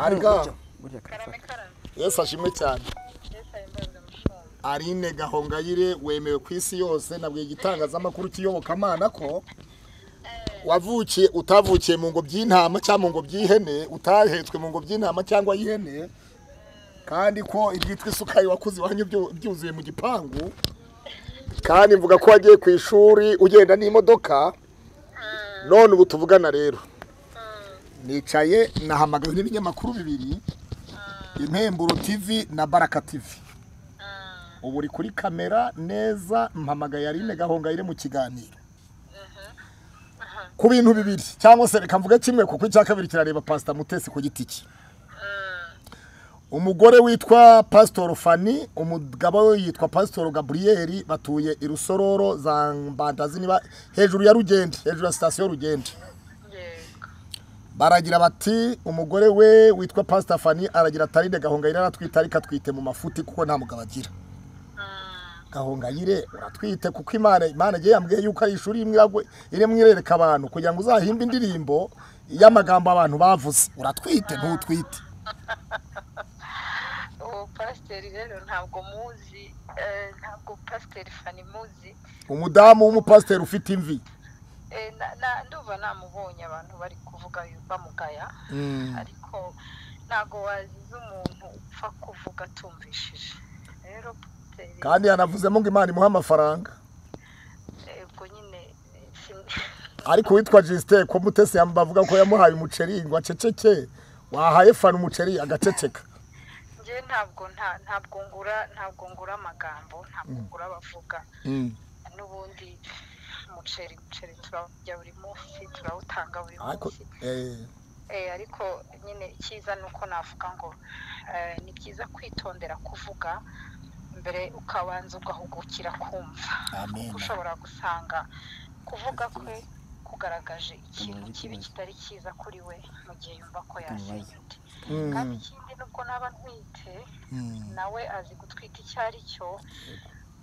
ariko burya karafata karame karame yesu ashimwe cyane yesu ahimbaza amafaranga arine gahongayire wemewe ku isi yose nabwiye igitangazamakuru cy'iyobokamana ko wavukiye utavukiye mu ngobyi y'intama cyangwa mu ngobyi y'ihene utahetswe mu ngobyi y'intama cyangwa y'ihene kandi ko ibyitwa isukari wakuze iwanyu byu- byuzuye mu gipangu kandi mvuga ko wagiye ku ishuri ugenda n'imodoka none ubu tuvugana rero nicaye nahamagawe n'ibinyamakuru bibiri impemburo tv na baraka tv ubu uri kuri kamera neza mpamagaye Aline gahongayire mu kiganiro ku bintu bibiri cyangwa se reka mvuge kimwe kuko icya kabiri kirareba pasita mutesi ku giti cye umugore witwa pasitoro fani umugabo we yitwa pasitoro gaburiyeri batuye i rusororo za mbandazi niba hejuru ya rugende hejuru ya sitasiyo rugende yego baragira bati umugore we witwa pasita fani aragira atarinde gahongayire aratwite ariko atwite mu mafuti kuko nta mugabo agira gahongayire uratwite kuko imana imana igiye yambwiye yuko ari ishuri rimwe iragwe- irimo irereka abantu kugira ngo uzahimbe indirimbo y'amagambo abantu bavuze uratwite ntutwite uwo pasiteri rero ntabwo muzi eh, ntabwo pasiteri fani muzi umudamu w'umupasiteri ufite imvi Eh, na- na- ndumva namubonye abantu bari kuvuga yu- bamugaya ariko ntabwo waziza umuntu upfa kuvuga atumvishije rero pasiteri kandi yanavuzemo ngo imana imuhe amafaranga eh, ubwo nyine eh, sim- ariko uwitwa jisite ko mutesi bavuga ko yamuhaye umuceri ngo aceceke wahaye fana umuceri agaceceka njye ntabwo nta- ntabwo ngura ntabwo ngura amagambo ntabwo ngura abavuga n'ubundi umuceri umuceri turawurya buri munsi turawutanga buri ariko munsi eh, Eh, ariko nyine icyiza ni uko navuga ngo eh, ni byiza kwitondera kuvuga mbere ukabanza ugahugukira kumva amen kuko ushobora gusanga kuvuga kwe kugaragaje ikintu kibi kitari cyiza kuri we mu gihe yumva ko yashimye undi Mm. kandi ikindi nubwo naba ntwite Mm. nawe azi gutwita icyo ari cyo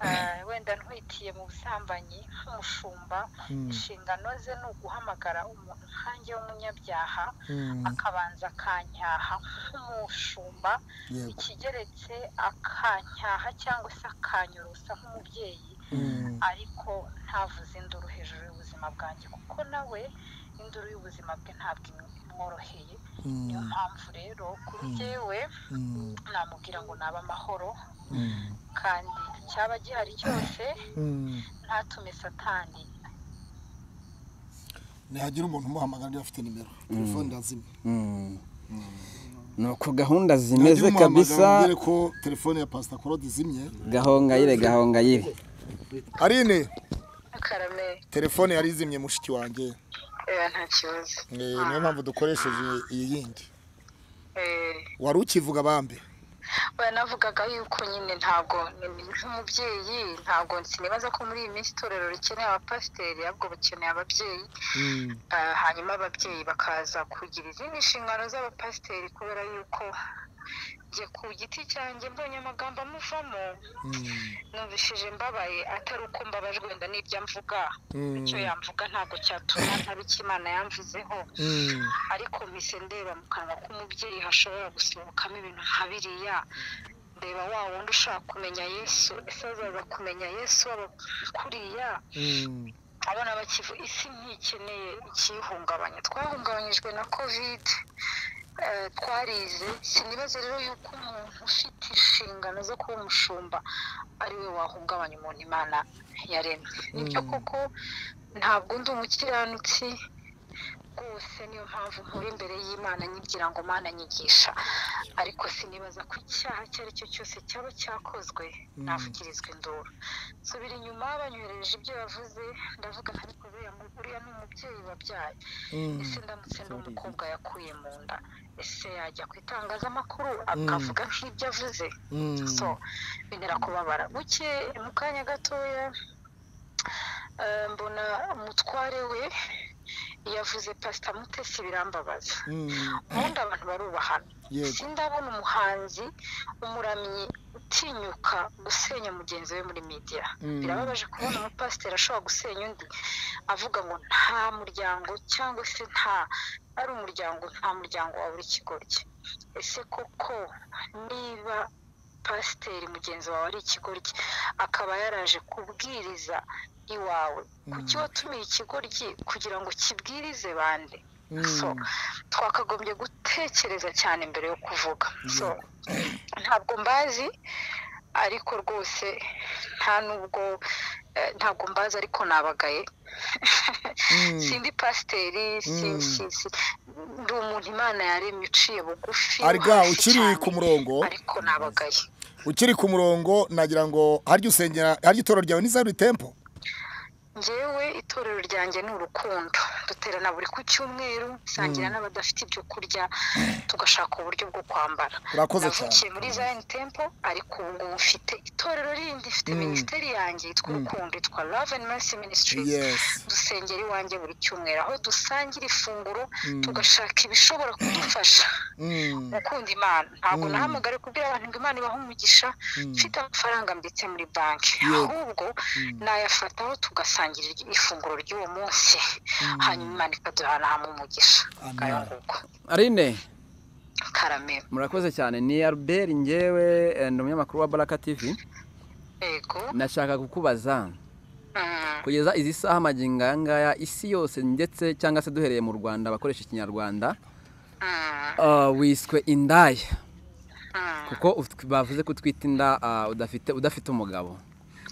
Eh, wenda ntwitiye mu busambanyi nk'umushumba inshingano ze ni uguhamagara umuntu nkanjye w'umunyabyaha Mm. akabanza akanyaha nk'umushumba Yego. ikigeretse akanyaha cyangwa se akanyorosa nk'umubyeyi ariko ntavuze induru hejuru y'ubuzima bwanjye kuko nawe induru y'ubuzima bwe ntabwo imw- imworoheye niyo mpamvu rero kuri jyewe namubwira ngo nabe amahoro kandi cyaba gihari cyose Mm. ntatume satani ntihagira umuntu umuhamagara niba afite nimero telefone irazima nuko gahunda Ntihagira zimeze umuhamagara kabisa umbwire ko telefone ya pasita korode izimye gahongayire gahongayire arine karame telefone yari izimye mushiki wanjye nta kibazo Eh, niyo mpamvu dukoresheje iyi yindi Eh, wari ukivuga bambe banavugaga yuko nyine ntabwo ni- nk'umubyeyi ntabwo sinibaza ko muri iyi minsi itorero rikeneye abapasiteri ahubwo bakeneye ababyeyi Ah, hanyuma ababyeyi bakaza kugira izindi nshingano z'abapasiteri kubera yuko njye ku giti cyanjye mbonye amagambo amuvamo numvishije mbabaye atari uko mbabajwe wenda n'ibyo amvuga icyo yamvuga ntabwo cyatuma ntaba icyo imana yamvuzeho ariko mpise ndeba mu kanwa k'umubyeyi hashobora gusohokamo ibintu nka biriya ndeba wa wundi ushaka kumenya yesu ese azaza kumenya yesu waba kuriya abana bakivu isi ntikeneye ikiyihungabanya twahungabanyijwe na kovide eh, twarize sinibaze rero yuko umuntu ufite inshingano zo kuba umushumba ari we wahungabanya umuntu imana yaremye nibyo koko ntabwo ndi umukiranutsi rwose niyo mpamvu nkura imbere y'imana nyigira ngo mana nyigisha ariko sinibaza ko icyaha icyo ari cyo cyose cyaba cyakozwe navugirizwa induru subira inyuma banyohereje ibyo yavuze ndavuga ariko buriya mu- uriya ni umubyeyi wabyaye ese ndamutse n'umukobwa yakuye mu nda ese yajya ku itangazamakuru akavuga nk'ibyo avuze so bintera kubabara buke mu kanya gatoya eh, mbona umutware we yavuze pasita mutesi birambabaza ubundi abantu barubahana Yego. sindabona umuhanzi umuramyi utinyuka gusenya mugenzi we muri media birababaje kubona umupasiteri ashobora gusenya undi avuga ngo nta muryango cyangwa se nta ari umuryango nta muryango wabura ikigoryi ese koko niba pasiteri mugenzi wawe ari ikigoryi akaba yaraje kubwiriza iwawe kuki watumiye ikigoryi kugira ngo kibwirize bande so twakagombye gutekereza cyane mbere yo kuvuga so ntabwo mbazi ariko rwose nta nubwo eh, ntabwo mbazi ariko nabagaye sindi pasiteri si- si- si- ndi umuntu imana yaremye uciye bugufi arga hafi ukiri cyane, ku murongo ariko nabagaye ukiri ku murongo nagira ngo harya usengera harya itoro ryawe ni zaburi tempo ngewe itorero ryanjye ni urukundo duterana buri ku cyumweru sangira n'abadafite ibyo kurya tugashaka uburyo bwo kwambara urakoze cyane navukiye muri zayini tempo ariko ubu ngubu mfite itorero rindi mfite minisiteri yanjye yitwa urukundo yitwa love and mercy ministries Yes. dusengera iwanjye buri cyumweru aho dusangira ifunguro tugashaka ibishobora kudufasha Mm. gukunda imana ntabwo nahamagare kubwira abantu ngo imana ibahe umugisha mfite amafaranga mbitse muri banki ahubwo nayafataho tugasangira iryo- ifunguro ry'uwo munsi hanyuma imana ikaduhanaha mu mugisha ngayo nguko Aline karameme murakoze cyane ni Albert ngewe eh, ni umunyamakuru wa Baraka TV yego nashaka kukubaza Mm. kugeza izi saha amagingo aya ngaya isi yose ndetse cyangwa se duhereye mu Rwanda abakoresha ikinyarwanda Mm. ah, wiswe indaya Mm. kuko ut- bavuze ko utwita inda ah, udafite udafite umugabo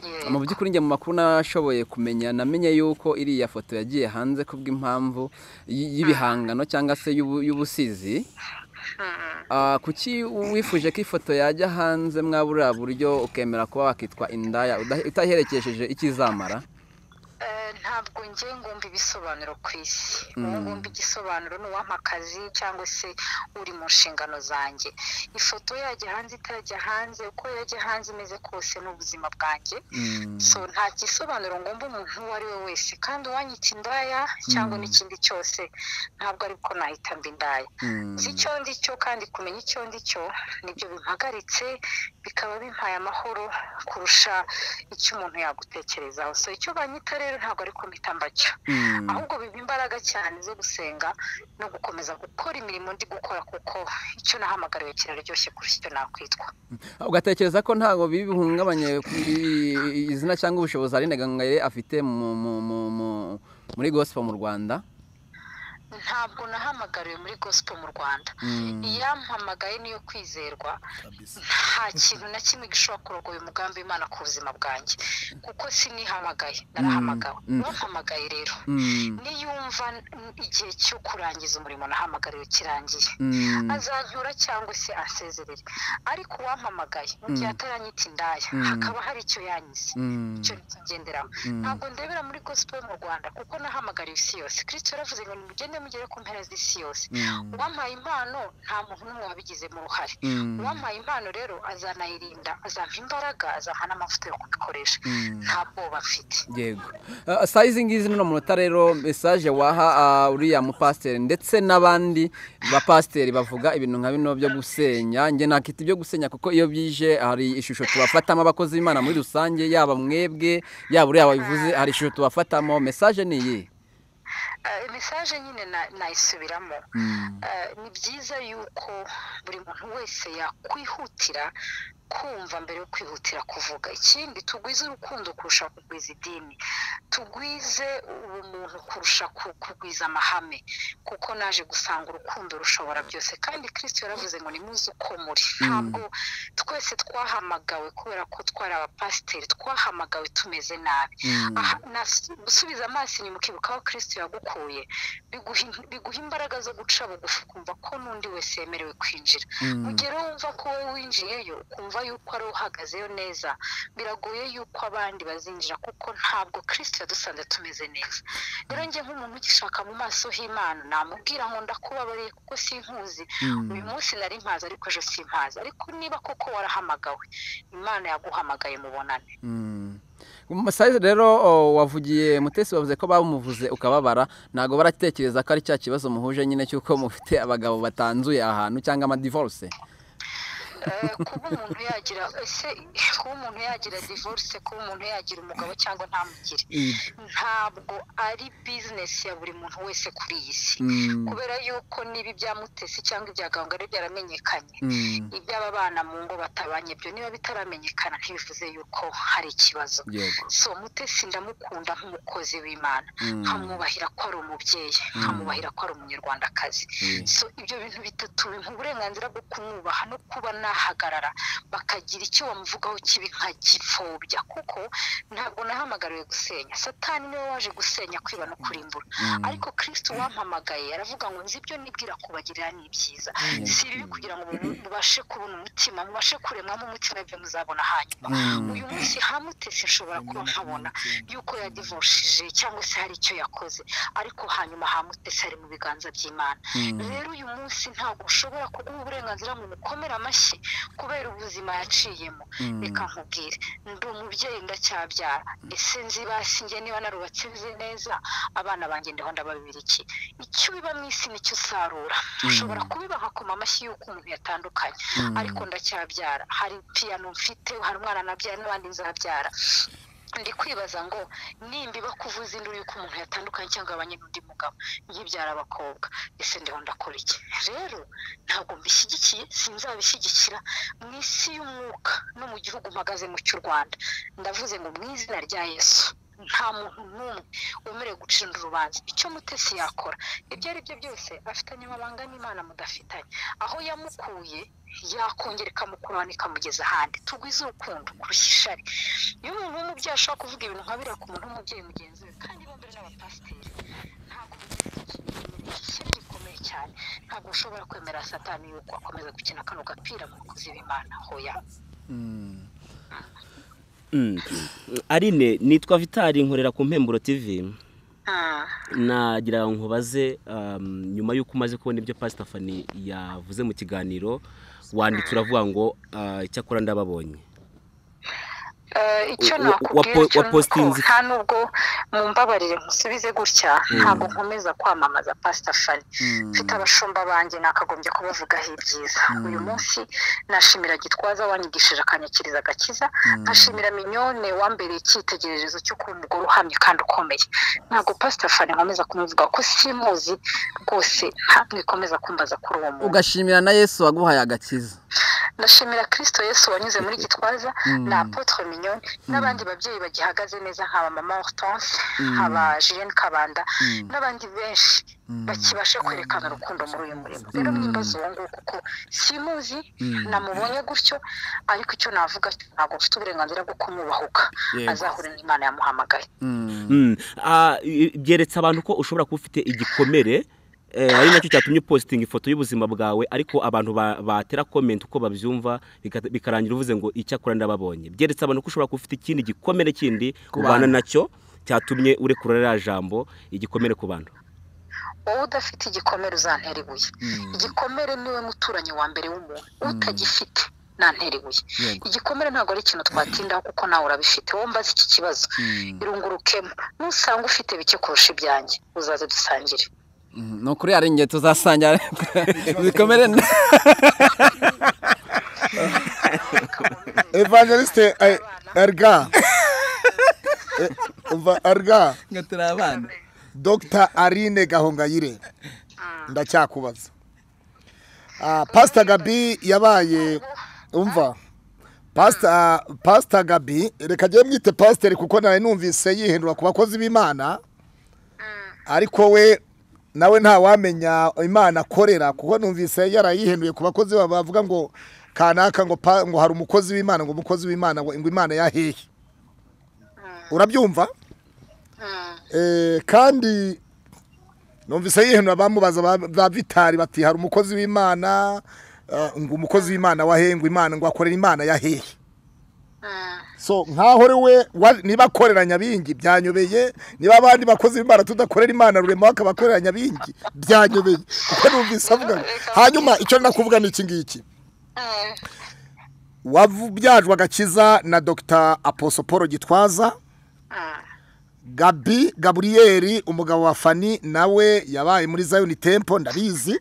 Yego. mu by'ukuri njye mu makuru nashoboye kumenya namenye yuko iriya foto yagiye hanze kubw'impamvu y- y'ibihangano cyangwa se y'ubu- y'ubusizi Ah, kuki wifuje ko ifoto yajya hanze mwabura buryo ukemera kuba wakitwa indaya udahe- utaherekesheje ikizamara Eh, ntabwo njye ngomba ibisobanuro ku isi uwo ngomba igisobanuro ni uwampa akazi cyangwa se uri mu nshingano zanjye ifoto yajya hanze itajya hanze uko yajya hanze imeze kose ni ubuzima bwanjye so nta gisobanuro ngomba umuntu uwo ari we wese kandi uwanyita indaya cyangwa n'ikindi cyose ntabwo ariko nahita mba indaya Mm. nzi icyo ndi cyo kandi kumenya icyo ndi cyo nibyo bimpagaritse bikaba bimpaye amahoro kurusha icyo umuntu yagutekerezaho so icyo banyita rero ntabwo ari mpita mbacyo Mm. ahubwo biba imbaraga cyane zo gusenga no gukomeza gukora imirimo ndi gukora kuko icyo nahamagariwe kiraryoshye kurusha icyo nakwitwa ugatekereza ko ntabwo bibi bihungabanye ku- i- izina cyangwa ubushobozi Aline Gahongayire afite mu- mu- mu- mu- muri gospel mu Rwanda ntabwo nahamagariwe muri gospel mu rwanda iyampamagaye niyo kwizerwa nta kintu na kimwe gishobora kurogoya umugambi w'imana ku buzima bwanjye kuko sinihamagaye narahamagawe uwampamagaye rero Mm. niyumva n- igihe cyo kurangiza umurimo nahamagariwe kirangiye Mm. azantura cyangwa se asezerere ariko uwampamagaye mu gihe ataranyita indaya hakaba hari icyo yanyize Mm. icyo ngenderamo ntabwo ndebera muri gospel mu rwanda kuko nahamagariwe isi yose kristo yaravuze ngo nimugende mugere ku mpera z'isi yose uwampaye impano nta muntu n'umwe wabigizemo uruhare Mm. uwampaye impano rero azanayirinda azampa imbaraga azampa n'amavuta yo kubikoresha nta bwoba mfite yego Ah, saa izi ngizi n'uno munota rero mesaje waha ah, uriya mupasiteri ndetse n'abandi bapasiteri bavuga ibintu nka bino byo gusenya njye nakita ibyo gusenya kuko iyo byije hari ishusho tubafatamo abakozi b'imana muri rusange yaba mwebwe yaba uriya wabivuze hari ishusho tubafatamo mesaje ni iyi Eh, mesaje nyine na- nayisubiramo Eh, ni byiza yuko buri muntu wese yakwihutira kumva mbere yo kwihutira kuvuga ikindi tugwize urukundo kurusha kugwiza idini tugwize ubumuntu kurusha ku- kugwiza amahame kuko naje gusanga urukundo rushobora byose kandi kirisito yaravuze ngo nimuze uko muri ntabwo twese twahamagawe kubera ko twari abapasiteri twahamagawe tumeze nabi Aha, nas- gusubiza amaso inyuma ukibuka aho kirisito yagukuye biguha in- biguha imbaraga zo guca bugufi ukumva ko n'undi wese yemerewe kwinjira mu gihe rero wumva ko wowe winjiyeyo ukumva yuko ari uhagazeyo neza biragoye yuko abandi bazinjira kuko ntabwo kirisito yadusanze tumeze neza rero njye nk'umuntu ugishaka mu maso h'imana namubwira ngo ndakubabariye kuko sinkuzi uyu munsi nari mpazi ariko ejo simpazi ariko niba koko warahamagawe imana yaguhamagaye mubonane Mm. Masayizi rero o, wavugiye mutesi bavuze ko bamuvuze ukababara ntabwo baratekereza ko ari cya kibazo muhuje nyine cy'uko mufite abagabo batanzuye ahantu cyangwa amadivoruse Eh, kuba umuntu yagira ese kuba umuntu yagira divorce kuba umuntu yagira umugabo cyangwa ntamugire Ibyo. ntabwo ari bizinesi ya buri muntu wese kuri iyi si Mm, kubera yuko niba ibya mutesi cyangwa ibya gahongari byaramenyekanye mm, iby'aba bana mu ngo batabanye ibyo niba bitaramenyekana ntibivuze yuko hari ikibazo yego so mutesi ndamukunda nk'umukozi w'imana Mm. nkamwubahira ko ari umubyeyi nkamwubahira ko ari umunyarwandakazi Mm. so ibyo bintu bitatu bimpa uburenganzira bwo kumwubaha no kuba nahagarara bakagira icyo bamuvugaho kibi nkagipfobya kuko ntabwo nahamagariwe gusenya satani niwe waje gusenya kwiba no kurimbura ariko kirisiti wampamagaye aravuga ngo nzi ibyo nibwira kubagirira ni ibyiza si ibibi kugira ngo mu- mubashe kubona umutima mubashe kuremwamo umutima ibyo muzabona hanyuma Mm. uyu munsi hamutese nshobora kuba nkabona yuko yadivoshije cyangwa se hari icyo yakoze ariko hanyuma hamutese ari mu biganza by'imana rero uyu munsi ntabwo ushobora kuguha uburenganzira ngo umukomere amashyi kubera ubuzima yaciyemo Mm. reka nkubwire ndi umubyeyi ndacyabyara ese nzi basi njye niba narubatse nzi neza abana banjye ndiho ndababira iki icyo ubiba mu isi nicyo usarura ushobora kubibaha ku amashyi y'uko umuntu yatandukanye ariko ndacyabyara hari piyano mfite hari umwana nabyara n'abandi nzabyara ndi kwibaza ngo nimba iba kuvuza induru y'uko umuntu yatandukanye cyangwa abanye n'undi mugabo yibyara abakobwa ese ndiho ndakora iki rero ntabwo mbishyigikiye sinzabishyigikira mu isi y'umwuka no mu gihugu mpagazemo cy'u rwanda ndavuze ngo mu izina rya yesu nta muntu n'umwe wemerewe gucira undi urubanza icyo mutesi yakora ibyo ari byo byose afitanye amabanga n'imana mudafitanye aho yamukuye yakongera ikamukuraho ikamugeza ahandi tugwize urukundo kurusha ishari iyo umuntu w'umubyeyi ashobora kuvuga ibintu nka biriya ku muntu w'umubyeyi mugenzi we kandi bombi ari n'abapasiteri ntabwo ishyari rikomeye cyane ntabwo ushobora kwemera satani yuko akomeza gukina kano gapira mu bakozi b'imana hoya Mm. Arine nitwa Vitali nkorera ku Mpemburo TV Ah, nagira nkubaze um, nyuma y'uko umaze kubona ibyo Pastor Fanny yavuze mu kiganiro wanditse uravuga ngo uh, icyakora ndababonye eh, icyo Wa- wa- nakubwira wa- cyo wa ni uko postinze- nta nubwo mumbabarire musubize gutya ntabwo nkomeza kwamamaza pasita fani mfite abashumba banjye nakagombye kubavugaho ibyiza uyu munsi nashimira gitwaza wanyigishije akanyakiriza agakiza nkashimira minyone wambereye icyitegererezo cyo kuba umugore uhamye kandi ukomeye ntabwo pasita fani nkomeza kumuvuga ko simuzi rwose ntabwo ikomeza kumbaza kuri uwo muntu ugashimira na yesu waguhaye agakiza ndashimira kirisito yesu wanyuze muri gitwaza na apotre mignone n'abandi babyeyi bagihagaze neza nkaba mama hortense nkaba julienne kabanda n'abandi benshi bakibasha kwerekana urukundo muri uyu murimo rero mwimbaza uwo nguwo kuko simuzi namubonye gutyo ariko icyo navuga cyo ntabwo mfite uburenganzira bwo kumwubahuka Yego. azahure n'imana yamuhamagaye Mm. Ah, i- i- byeretse abantu ko ushobora kuba ufite igikomere eh, ari nacyo cyatumye upositinga ifoto y'ubuzima bwawe ariko abantu ba- batera comment uko babyumva bika- bikarangira uvuze ngo icyakora ndababonye byeretse abantu ko ushobora kuba ufite ikindi gikomere kindi Ku ubana bantu. nacyo cyatumye urekura ririya jambo igikomere ku bantu wowe udafite igikomere uzantera ibuye igikomere niwe muturanyi wa mbere w'umuntu utagifite nantera ibuye Yego. igikomere ntabwo ari ikintu twatindaho kuko nawe urabifite wowe mbaze iki kibazo irungurukemo nusanga ufite bike kurusha ibyanjye uzaze dusangire ni ukuri hari igihe tuzasangira zikomere evangeliste eh, erga Eh, umva, erga ngo turi abana dr arine gahongayire ndacyakubaza Ah, pastor gabi yabaye umva pastor pastor gabi reka njye mwite pasiteri kuko nawe numvise yihindura ku bakozi b'imana ariko we nawe ntawamenya imana akorera kuko numvise yarayihinduye ku bakozi ba- bavuga ngo kanaka ngo pa- ngo hari umukozi w'imana ngo umukozi w'imana ngo ngo imana yahehe urabyumva Eh, kandi numvise yihindura bamubaza ba- ba vitari bati hari umukozi w'imana eh, ngo umukozi w'imana wahehe ngo imana ngo akorera imana yahehe so nkaho we niba akorera nyabingi byanyobeye niba abandi bakozi b'imana tudakorera imana rurema akabakorera nyabingi byanyobeye kuko numvise avuga hanyuma icyo nakuvuga ni iki ngiki wabyajwe agakiza na dr aposoporo gitwaza gabi gaburiyeri umugabo wa fani nawe yabaye muri zayoni tempo ndabizi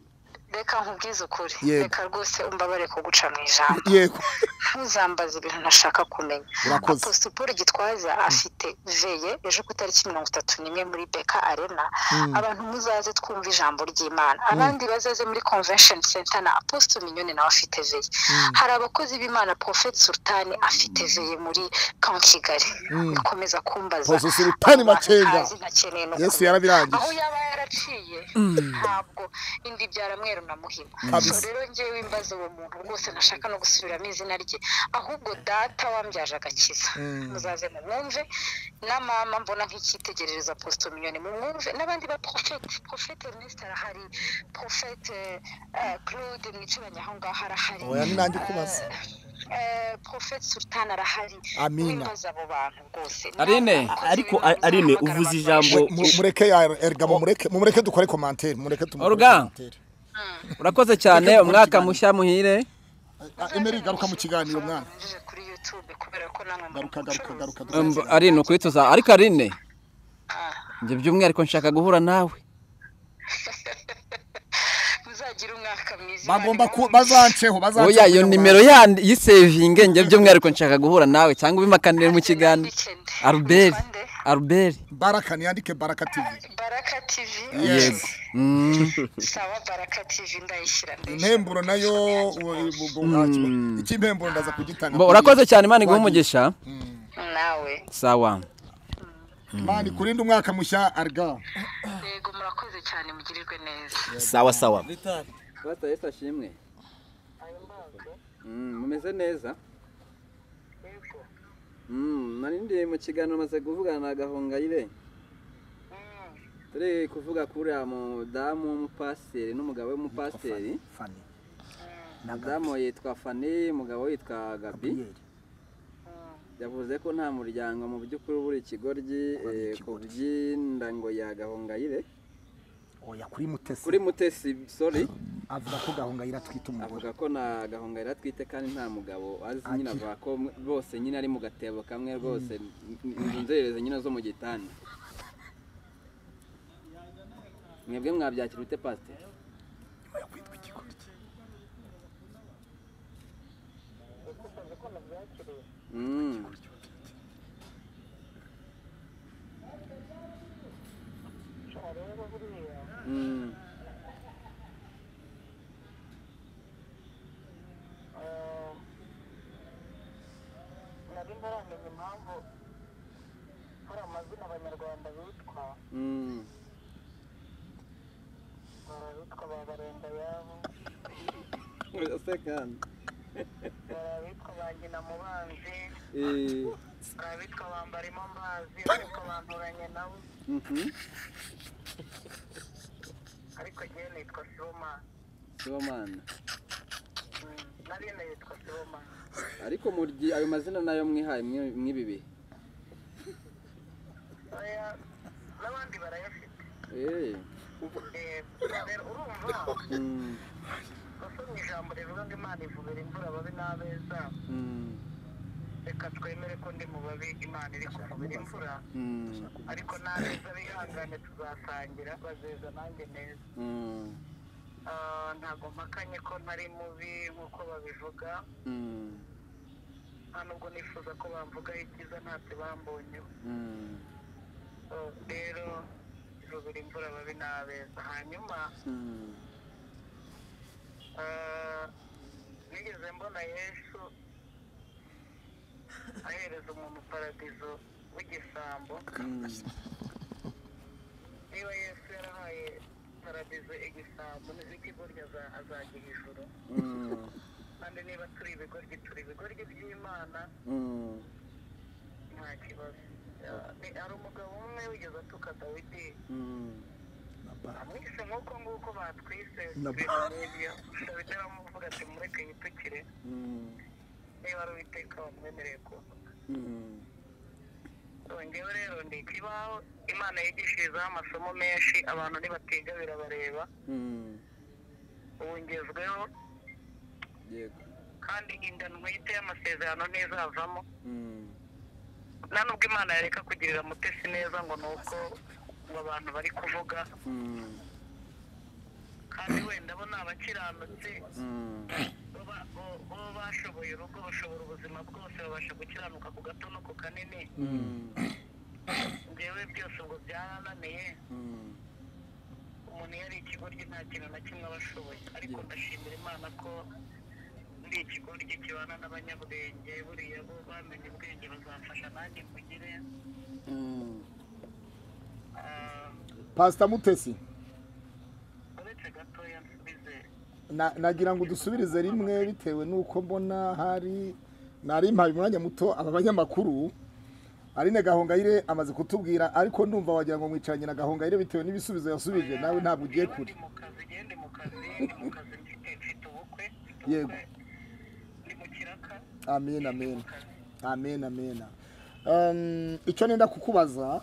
reka nkubwize ukuri Yego. reka rwose umbabare ko guca mu ijambo yego ntuzambaze ibintu ntashaka kumenya Urakoze. aposite paul gitwaza afite veye ejo ku itariki mirongo itatu n'imwe muri beka arena abantu muzaze twumva ijambo ry'imana abandi bazaze muri convention center na aposite minyoni nawe afite veye hari abakozi b'imana prophet sultan afite veye muri kamu kigali bikomeza kumbaza Apostle Sultan Abo bantu Makenga. ntazi ntakeneye no Yesu kumenya. yarabirangije. aho yaba yaraciye ntabwo indi byara na muhima Kabisa. so rero ngewe imbaze uwo muntu rwose ntashaka no gusubiramo izina rye ahubwo data wambyaje agakiza muzaze mumwumve na mama mbona nk'icyitegererezo aposito minyoni mumwumve n'abandi ba porofete porofete Ernest arahari porofete eh, claude mwicaranye aho ngaho arahari Oya, ni nanjye ukubaza. Eh, eh, porofete sultan arahari Amina. wimbaze abo bantu rwose Arine. Ariko, Arine, uvuze ijambo. Mu- mu- mureke ya erga mumureke mumureke dukore commentaire mureke tumukore Olga. commentaire. urakoze cyane umwaka mushya muhire Ah, Emery garuka mu kiganiro mwana Nje kuri youtube kubera ko namwe muri garuka garuka umucuruzi. garuka Um, ari ni ukwituza ariko arine Ah. njye by'umwihariko nshaka guhura nawe muzagira umwaka mwiza bagomba ku bazanceho bazanceho oya iyo nimero yandi yisevinge njye by'umwihariko nshaka guhura nawe cyangwa ubimakaranire mu kiganiro aruberi aruberi baraka niyandike baraka tv baraka tv Yego. Mm. sawa baraka tv ndayishyira ndayishyira impemburo nayo u- u- u- nta- iki impemburo ndaza kugitanga Bo, urakoze cyane imana iguhe umugisha nawe sawa mani kurinde umwaka mushya arga yego murakoze cyane mugirirwe neza sawa sawa bata yesu ashimwe mumeze neza nari ndi mu kiganiro maze kuvugana na gahongayire turi kuvuga kuri uriya mudamu w'umupasiteri n'umugabo w'umupasiteri umudamu yitwa fani umugabo yitwa gabi yavuze ko nta muryango mu by'ukuri ubura ikigoryi eh, ku by'indango ya gahongayire oya kuri mutesi kuri mutesi sorry avuga ko gahongayira twita avuga ko na gahongayire atwite kandi nta mugabo azi nyine avuga ko mwe- bose nyine ari mu gatebo kamwe rwose inzu nzerereze nyine zo mu gitanda mwebwe mwabyakira ute pasiteri Mm. Mm. nari ntaramenya impamvu hari amazina abanyarwanda bitwa Mm. barabitwa ba barenda yabo Urasekana. barabitwa ba nyina mubanzi Eh, barabitwa bambarimo amazi barabitwa banturanye nabo mhm. ariko njyewe nitwa sibomana Sibomana. nari nitwa sibomana ariko muryi ayo mazina nayo mwihaye mwe- mw'ibi bihe oya n'abandi barayafite Eh, rero urumva mm, basoma ijambo rivuga ngo imana ivubira imvura babe n'abeza mm, reka twemere ko ndi mu babi imana iri kuvubira imvura mm, ariko n'abeza bihangane tuzatangira bazeza nanjye neza mm, Ah, ntabwo mpakanye ko ntari mubi nk'uko babivuga mm, nta nubwo nifuza ko bamvugaho ibyiza ntacyo bambonyeho mm, Ah, rero ivubira imvura babi n'abeza hanyuma mm. Ah, nigeze mbona yesu ahereza umuntu paradizo w'igisambo niba yesu yarahaye paradizo igisambo n'ikigoryi aza- azagira ijuru kandi niba turi ibigoryi turi ibigoryi by'imana nta kibazo Ya- ni- hari umugabo umwe wigeze atuka dawidi amwise nk'uko nguko batwise ibintu nk'ibyo dawidi aramuvuga ati mureke yitukire niba ari uwiteka wamwemereye kuvuga yongewe rero ni ikibaho imana yigishirizaho amasomo menshi abantu ntibatiga birabareba ubu ngezweho kandi inda ntwite y'amasezerano ntizavamo nta nubwo imana yareka kugirira mutesi neza ngo ni uko ngo abantu bari kuvuga kandi wenda bo ni abakiranutse baba- bo- bo bashoboye urugo bashobora ubuzima bwose babasha gukiranuka ku gato no ku kanini ngewe byose ubwo byarananiye umuntu iyo ari ikigoryi nta kintu na kimwe aba ashoboye ariko ndashimira imana ko ndi ikigoryi kibana n'abanyabwenge buriya bo bamenye ubwenge bazamfasha nanjye mbugire Ah, pasita mutesi uretse gatoya nsubize Na- nagira ngo dusubirize rimwe bitewe n'uko mbona hari nari mpaye umwanya muto aba banyamakuru Aline Gahongayire amaze kutubwira ariko ndumva wagira ngo mwicaranye na Gahongayire bitewe n'ibisubizo yasubije nawe ntabwo ugiye Ndi kure mu kazi njyewe ndi mu kazi ndi mu kazi mfite mfite ubukwe mfite Yego. ubukwe, ndi mu kiraka amen amen amen amen Um, icyo nenda kukubaza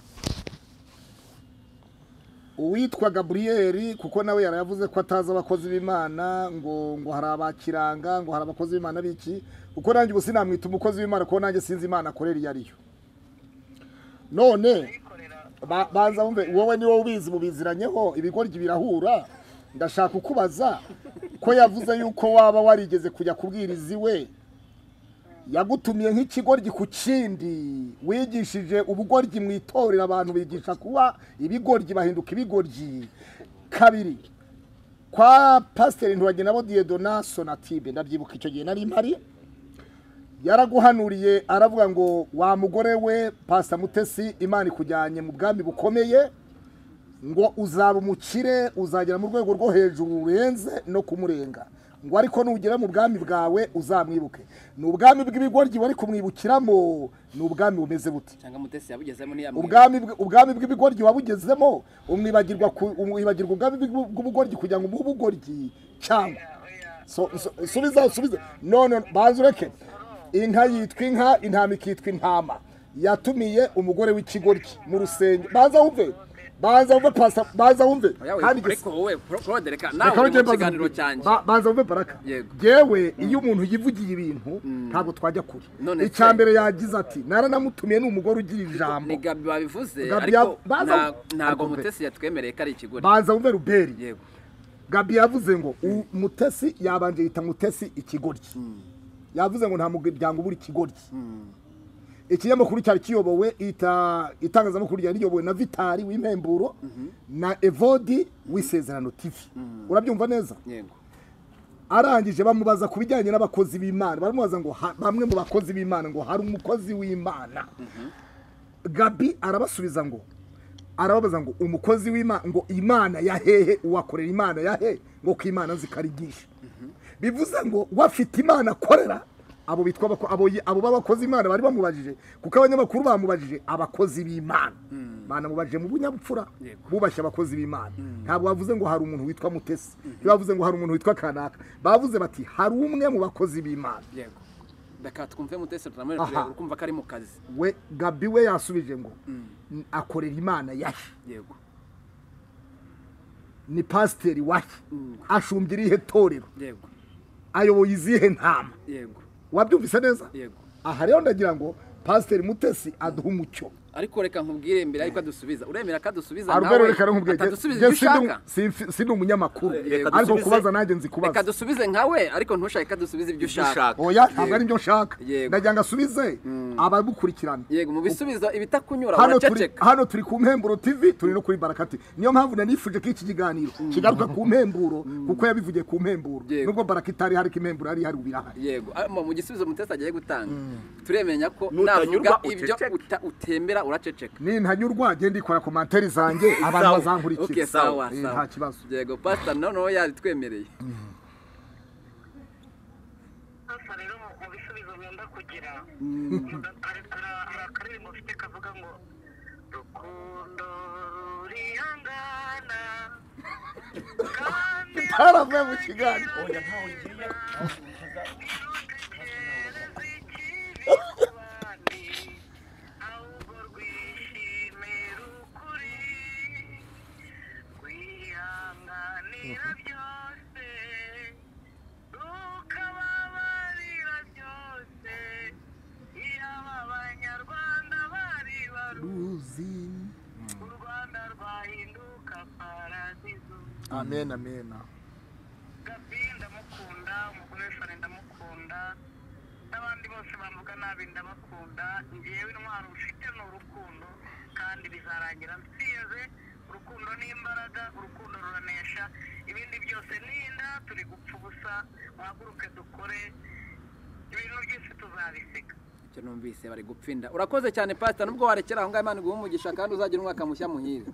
uwitwa gaburiyeri kuko nawe yaravuze ko atazi abakozi b'imana ngo ngo hari abakiranga ngo hari abakozi b'imana biki kuko nanjye ubu sinamwita umukozi w'imana kuko nanjye sinzi imana akorera iyo ariyo none bikorera ba- banza wumve wowe ni wowe ubizi mubiziranyeho ibigoryi birahura ndashaka kukubaza ko yavuze yuko waba warigeze kujya kubwiriza iwe yagutumiye nk'ikigoryi ku kindi wigishije ubugoryi mu itorero abantu bigisha kuba ibigoryi bahinduka ibigoryi kabiri kwa pasiteri ntiwagenda nabo diyedona sonatibe ndabyibuka icyo gihe nari mpari yaraguhanuriye aravuga ngo wa mugore we pasita mutesi imana ikujyanye mu bwami bukomeye ngo uzaba umukire uzagera mu rwego rwo hejuru rurenze no kumurenga ngo ariko nugera mu bwami bwawe uzamwibuke ni ubwami bw'ibigoryi wari kumwibukiramo ni ubwami bumeze bute cyangwa mutesi yabugezemo ntiyamwira ubwami bw- ubwami bw'ibigoryi wabugezemo umwibagirwa ku- umwibagirwa ubwami bw'u- bw'ubugoryi kugira ngo umuhe ubugoryi cyangwa So- so- subiza subiza none banza ureke inka yitwa inka intama ikitwa intama yatumiye umugore w'ikigoryi mu rusenge banza wumve banza wumve pasa banza wumve kandi igis- ariko wowe porode reka nawe Reka uri rugende mu baze- kiganiro cyanjye ba- Banza wumve baraka Yego. yewe iyo umuntu yivugiye ibintu ntabwo twajya kure None icya se- mbere yagize ati naranamutumiye ni umugore ugira ijambo ni gabi babivuze Gabi ariko ya- baza- nta- ntabwo ariko mbe- mutesi yatwemereye ko ari ikigori banza wumve ruberi yego gabi yavuze ngo umutesi yabanje yita mutesi ikigoryi yavuze ngo nta muryango ubura ikigoryi ikinyamakuru cyari kiyobowe ita- itangazamakuru ryari riyobowe na vitari w'impemburo na evodi w'isezerano tv urabyumva neza yego arangije bamubaza ku bijyanye n'abakozi b'imana baramubaza ngo ha- bamwe mu bakozi b'imana ngo hari umukozi w'imana gabi arabasubiza ngo arababaza ngo umukozi w'imana ngo imana ya hehe uwakorera imana ya he ngo ku imana zikarigisha bivuze ngo wafite imana akorera abo bitwa abako- abo yi- abo b'abakozi b'imana bari bamubajije kuko abanyamakuru bamubajije abakozi b'imana banamubajije mu bunyabupfura Yego. bubashye abakozi b'imana ntabwo bavuze ngo hari umuntu witwa mutesi ntibavuze ngo hari umuntu witwa kanaka bavuze bati hari umwe mu bakozi b'imana yego reka twumve mutesi turamure Aha. turebe urumva ko ari mu kazi we gabi we yasubije ngo "N- akorera imana yahe yego ni pasiteri wahe Mm. ashumbye irihe torero yego ayoboye izihe ntama yego wabyumvise neza yego aha rero ndagira ngo pasiteri mutesi aduhe umucyo ariko reka nkubwire mbere yuko adusubiza uremera ko adusubiza arubere reka nkubwire atadusubiza jye ibyo ushaka sindi- si- sindi umunyamakuru Reka ariko dusubize- kubaza nanjye nzi kubaza reka dusubize nkawe ariko ntushake ko adusubiza ibyo ushaka ushaka oya ntabwo ari byo nshaka Yego. ndagira ngo asubize abamukurikirana yego mu bisubizo ibitakunyura hano turi uraceceka hano turi ku mpemburo tv turi no kuri barakati niyo mpamvu nanifuje ko iki kiganiro kigaruka ku mpemburo kuko yabivugiye ku mpemburo Yego. nubwo barakati itari hari ko impemburo yari ihari ubu irahari yego Ah, mu mu gisubizo mutesi agiye gutanga turemenya ko navuga Nutanyurwa ibyo uceceke. uta- utemera uraceceka nintanyurwa genda ikora komantere zanjye abantu Sawa. okay bazankurikira sawa Eh, sawa nta kibazo yego pastor noneho yaritwemereye hasa rero mu- mu bisubizo mwenda kugira muda- hari hari- hari akaririmbo mfite kavuga ngo rukundo rurihangana kandi haravuye mu kiganiro ntirutekereze ikibi ku bandi ahubwo rwishimira ukuri rwihanganira byose rukababarira byose yaba abanyarwanda bari baru u rwanda rwahinduka paradizo amen amen by'ukuri ndabakunda ngewe intwaro mfite ni urukundo kandi bizarangira nsinze urukundo ni imbaraga urukundo ruranesha ibindi byose ni inda turi gupfa ubusa muhaguruke dukore ibintu byose tuzabisiga icyo numvise bari gupfinda urakoze cyane pasita nubwo warekera aho ngaho imana iguha umugisha kandi uzagira umwaka mushya muhire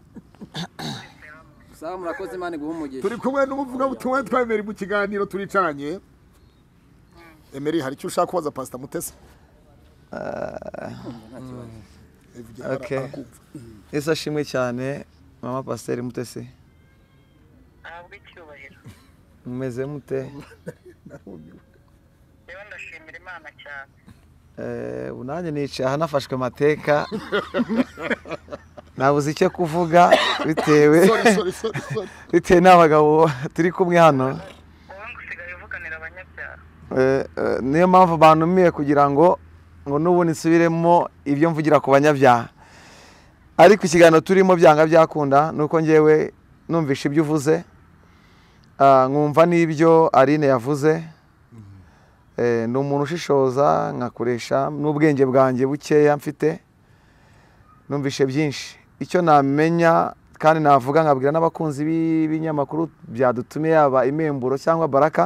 sawa murakoze imana iguha umugisha turi kumwe n'umuvugabutumwa witwa emeri mu kiganiro turicanye emeri hari icyo ushaka kubaza pasita mutesi nta kibazo Evugera Okay. arakumva. ese ashimwe cyane mama pasiteri mutesi ahabwe icyubahiro mumeze mute Narumiwe. rero ndashimira imana cyane Eh, ubu nanjye nicaye aha nafashwe amateka nabuze icyo kuvuga bitewe Sorry, sorry, sorry, sorry. bitewe n'abagabo turi kumwe hano wowe ngo usigaye uvuganira abanyabyaha Eh, eh, niyo mpamvu bantumiye kugira ngo ngo n'ubundi nsubiremo ibyo mvugira ku banyabyaha ariko ikiganiro turimo byanga byakunda ni uko ngewe numvishe ibyo uvuze Ah, nkumva n'ibyo Aline yavuze Eh, ni umuntu ushishoza nkakoresha n'ubwenge bwanjye bukeya mfite numvishe byinshi icyo namenya kandi navuga nkabwira n'abakunzi b'ibinyamakuru byadutumye yaba imemburo cyangwa baraka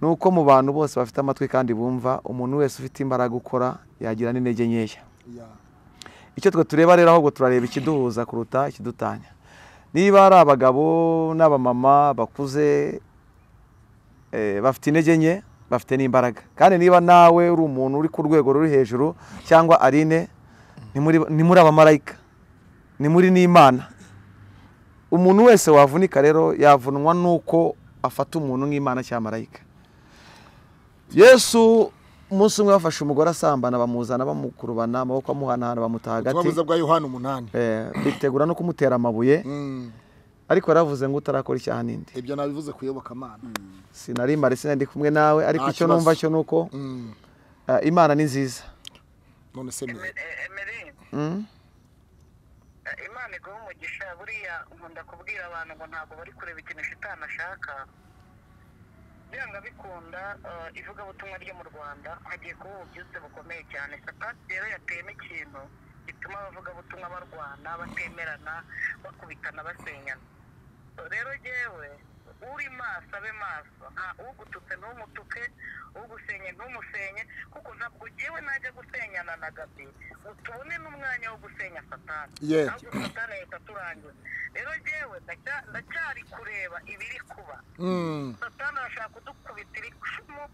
ni uko mu bantu bose bafite amatwi kandi bumva umuntu wese ufite imbaraga ukora yagira n'intege nkeya Yeah. icyo twe tureba rero ahubwo turareba ikiduhuza kuruta ikidutanya niba ari abagabo n'abamama bakuze eh, bafite intege nke bafite n'imbaraga kandi niba nawe uri umuntu uri ku rwego ruri hejuru cyangwa arine ntimuri- ntimuri abamarayika ntimuri n'imana umuntu wese wavunika rero yavunwa n'uko afata umuntu nk'imana cyangwa marayika yesu umunsi umwe bafashe umugore asambana bamuzana bamukurubana amaboko amuhanahana bamuta Ubutumwa hagati bwiza bwa yohana umunani Eh, bitegura no kumutera amabuye Mm. ariko yaravuze ngo utarakora icyaha ninde ibyo nabivuze ku iyobokamana sinari mare sinari ndi kumwe nawe ariko Nta icyo kibazo. numva cyo ni uko Mm. eh, imana ni nziza none se Mary. emeri Mm. imana iguha umugisha buriya nkunda kubwira abantu ngo ntabwo bari kureba ikintu shitani ashaka byanga bikunda eh, ivugabutumwa ryo mu rwanda hagiye kuba ububyutse bukomeye cyane sapati rero yateyemo ikintu gituma abavugabutumwa barwana batemerana bakubitana basenyana rero jyewe uri maso abe maso nta ugututse ntumutuke ugusenye ntumusenye kuko ntabwo jyewe najya gusenyana na gabi ngo tubone n'umwanya wo gusenya satani Yeah. ahubwo satani ahita aturangiza rero jyewe ndacya- ndacyari kureba ibiri kuba Mm. satani arashaka kudukubitira icumu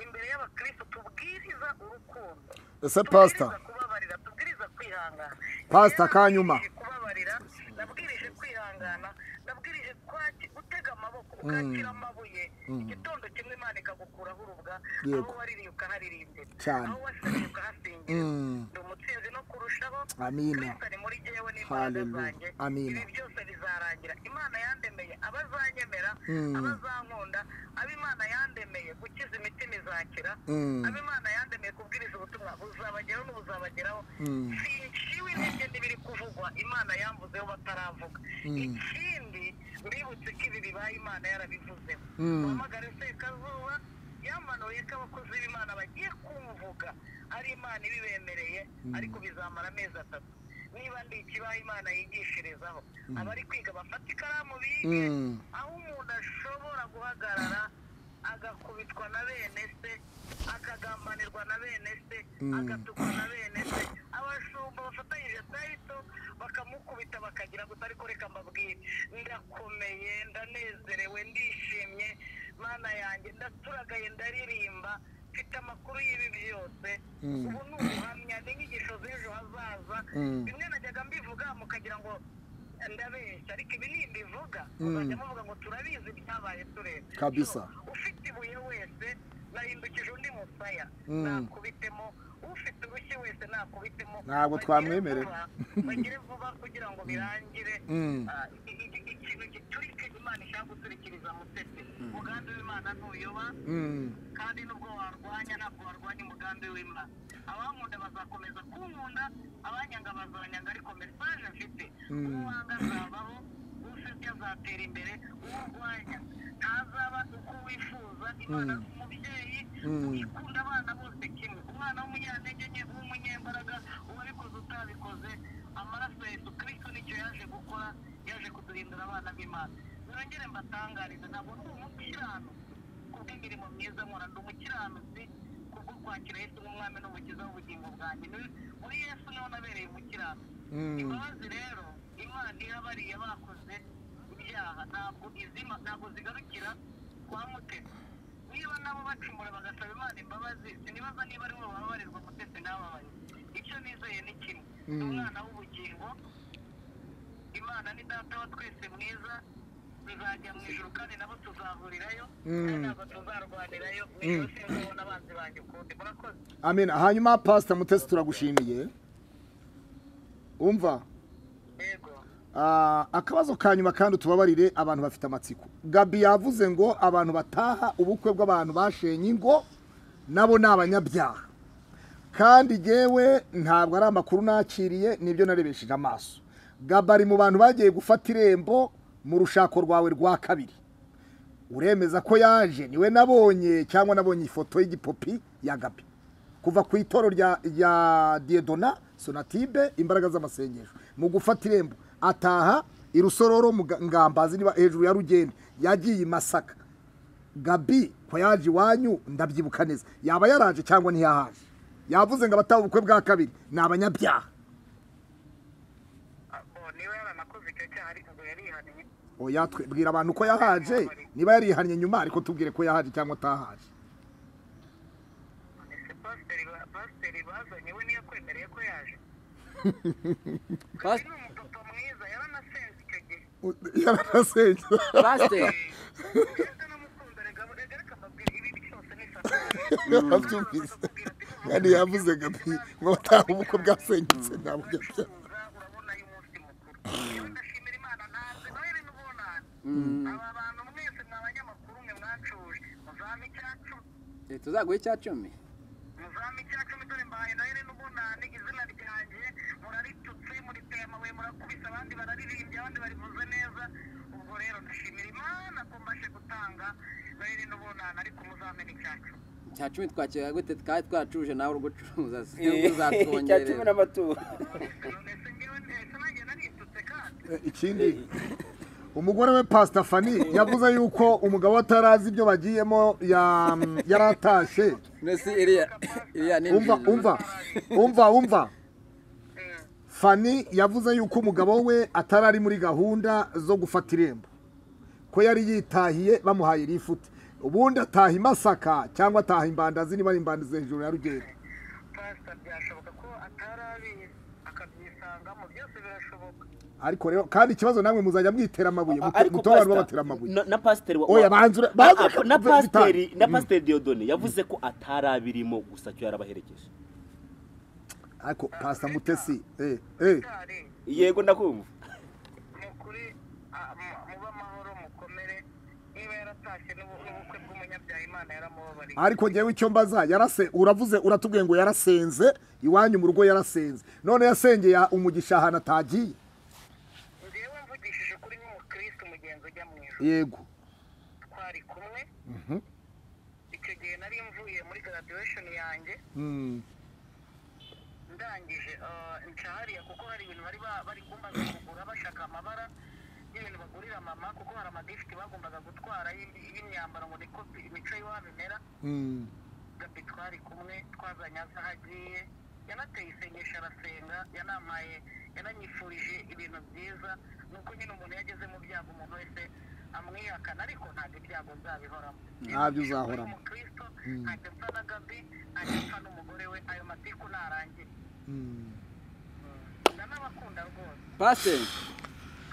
imbere y'abakristo tubwiriza urukundo ese tubwiriza pasita kubabarira tubwiriza kwihangana Pastor, Yewe kanyuma. nabwirije kubabarira nabwirije kwihangana nabwirije kwaki gutega amaboko ukakira amabuye igitondo kimwe imana ikagukuraho urubwa aho Yego. waririye ukaharirimbira Cyane. aho wasabye ukahasingira Mm. ndi umutsinzi no kurushaho Amina. kristo ari muri jyewe n'imbaraga Hallelujah. zanjye Amina. ibi byose bizarangira imana yandemeye abazanyemera Mm. abazankunda abo imana yandemeye gukiza imitima izakira Mm. abo imana yandemeye kubwiriza ubutumwa buzabageraho n'ubuzabageraho Mm. sinciwe intege n'ibiri kuvugwa imana yamvuzeho bataravuga ikindi uributse ko ibi bibaye imana yarabivuzeho Mm. uhamagare sekazuba yamanuye ko abakozi b'imana bagiye kumvuga ari imana ibibemereye ariko bizamara amezi atatu niba ndi ikibaho imana yigishirizaho abari kwiga bafata ikaramu bige Mm. aho umuntu ashobora guhagarara agakubitwa na bene se akagambanirwa na bene se agatukwa na bene se abashumba bafatanyije tayito bakamukubita bakagira gusa ariko reka mbabwire ndakomeye ndanezerewe ndishimye mana yanjye ndaturagaye ndaririmba mfite amakuru y'ibi byose ubu ni ubuhamya ni inyigisho z'ejo hazaza bimwe najyaga mbivuga mukagira ngo ndabeshya ariko ibi nimbivuga muzajya muvuga ngo turabizi byabaye tureba Kabisa. So, ufite ibuye wese nahindukije undi musaya Mm. nakubitemo ufite urushyi wese nakubitemo Ntabwo Bagire twamwemerera. vuba, bagire vuba kugira ngo birangire Mm. Ah, i- i- i- ikintu giturika imana ishaka guturikiriza mutesi umugambi w'imana ntuyoba Mm. kandi nubwo warwanya ntabwo warwanya umugambi w'imana abankunda bazakomeza kunkunda abanyanga bazanyanga ariko mesaje mfite uwo wanga azabaho usebya azatera imbere uwo urwanya ntazaba uko wifuza imana ni umubyeyi ukunda abana bose kimwe umwana w'umunyantege nke w'umunyembaraga uwo wabikoze utabikoze amaraso ya yesu kirisito nicyo yaje gukora yaje kuduhindura abana b'imana nongere mbatangarize ntabwo ndi umukiranutsi kubw'imirimo myiza nkora ndi umukiranutsi kubwo kwakira yesu nk'umwami n'umukiza w'ubugingo bwanjye Ni- muri yesu niho nabereye umukiranutsi imbabazi rero imana iha bariya bakoze ibyaha ntabwo izima ntabwo zigarukira kwa mutesi niba nabo bacumura bagasaba imana imbabazi sinibaza niba ari bo bababarirwa mutesi n'ababaye icyo nizeye ni kimwe ni umwana w'ubugingo imana ni data wa twese mwiza tuzajya mu ijuru kandi nabo tuzahurirayo kandi ntabwo tuzarwanirayo mu ijoro sinzabona abanzi banjye ukundi murakoze amen hanyuma pasita mutesi turagushimiye umva yego Ah, akabazo ka nyuma kandi tubabarire abantu bafite amatsiko gabi yavuze ngo abantu bataha ubukwe bw'abantu bashenye ingo nabo ni abanyabyaha kandi yewe ntabwo ari amakuru nakiriye nibyo narebesheje amaso gabi ari mu bantu bagiye gufata irembo mu rushako rwawe rwa kabiri uremeza ko yaje niwe nabonye cyangwa nabonye ifoto y'igipopi ya gabi kuva ku itoro rya rya diedona sonatibe imbaraga z'amasengesho mu gufata irembo ataha irusororo mu Ga- ngambazi niba hejuru ya rugende yagiye i masaka gabi ko yaje iwanyu ndabyibuka neza yaba yaraje cyangwa ntiyahaje yavuze ngo abataha ubukwe bwa kabiri ni abanyabyaha Abo niba yaranakoze icyo cyaha ariko ngo yarihaniye oya twe- bwira abantu ko yahaje niba yarihannye nyuma ariko tubwire ko yahaje cyangwa atahaje ese pasiteri ba- pasiteri bazanye we niyo kwemereye ko yaje Pas- ni umupapa mwiza yaranasenze icyo gihe yarasenge pasiteri ndetse n'umukunda rega rega reka mbabwire ibi byose ni satani yabyumvise kandi yavuze gabi ngo bataha ubukwe bwasenyutse ni abanyabyaha uracuruza urabona y'umunsi mukuru yewe ndashimira imana ntazi noheli n'ubunani aba bantu mwese mwa banyamakuru mwe mwacuje muzame icyacu tuzaguhe icya cumi muzame icyacumi dore mbahaye noheli n'ubunani izina ryanjye muraritutse muriteye amabuye murakubise abandi bararirimbye abandi barivuze neza ubwo rero ndashimira imana ko mbashe gutanga noheli n'ubunani ariko muzamena icyacu icya cumi twakira gute twari twacuruje nawe uri gucuruza icya cumi uzatwongerera n'amaturo nonese ngewe ndetse nanjye naritutse kandi ikindi umugore we pasita fani yavuze yuko umugabo atarazi ibyo bagiyemo ya- yaratashye mbese iriya iriya ni umva nziza. umva umva umva fani yavuze yuko umugabo we atari ari muri gahunda zo gufata irembo ko yari yitahiye bamuhaye irifuti ubundi ataha i masaka cyangwa ataha imbandazi niba ari imbandazi hejuru ya rugendo pasita byashoboka ko atari abizi akabyisangamo byose birashoboka ariko rero kandi ikibazo namwe muzajya mwitera amabuye mutore pastor- abantu babatera amabuye na- na pasiteri wa- Oya, wa- banza ura- Ah, banza ah, ura- na bitanu. pasiteri na pasiteri Dieudonne yavuze ko atari abirimo gusa cyo yarabaherekeje ariko pasita mutesi eh eh cyari yego ndakumva ni ukuri ah, mu- mube amahoro mukomere niba yaratashye n'ubu- n'ubukwe bw'umunyabyaha imana yaramubabariye ariko ngewe icyo mbaza yarase uravuze uratubwiye ngo yarasenze iwanyu mu rugo yarasenze none yasengeye umugisha ahantu atagiye ngewe mvugishije ukuri nk'umukristo umugenzi ujya mu ijoro yego twari kumwe icyo gihe nari mvuye muri graduation yanjye Mm, ndangije ah, nca hariya kuko hari ibintu bari ba- bari kumbaza kugura bashaka amabara y'ibintu bagurira mama kuko hari amadifiti bagombaga gutwara y'im- y'imyambaro ngo niko imico y'iwabo imera mm, gabi twari kumwe twazanye aza aho agiye yanateye isengesho arasenga yanampaye yananyifurije ibintu byiza ni uko nyine umuntu iyo ageze mu byago umuntu wese amwihakana ariko ntabwo ibyago bizabihoramo Ntabyo uzahoramo. umukristo ntacyo mpfa na gabi ntacyo mpfa n'umugore we ayo matiku ntarangiye mm. ndanabakunda rwose pasiteri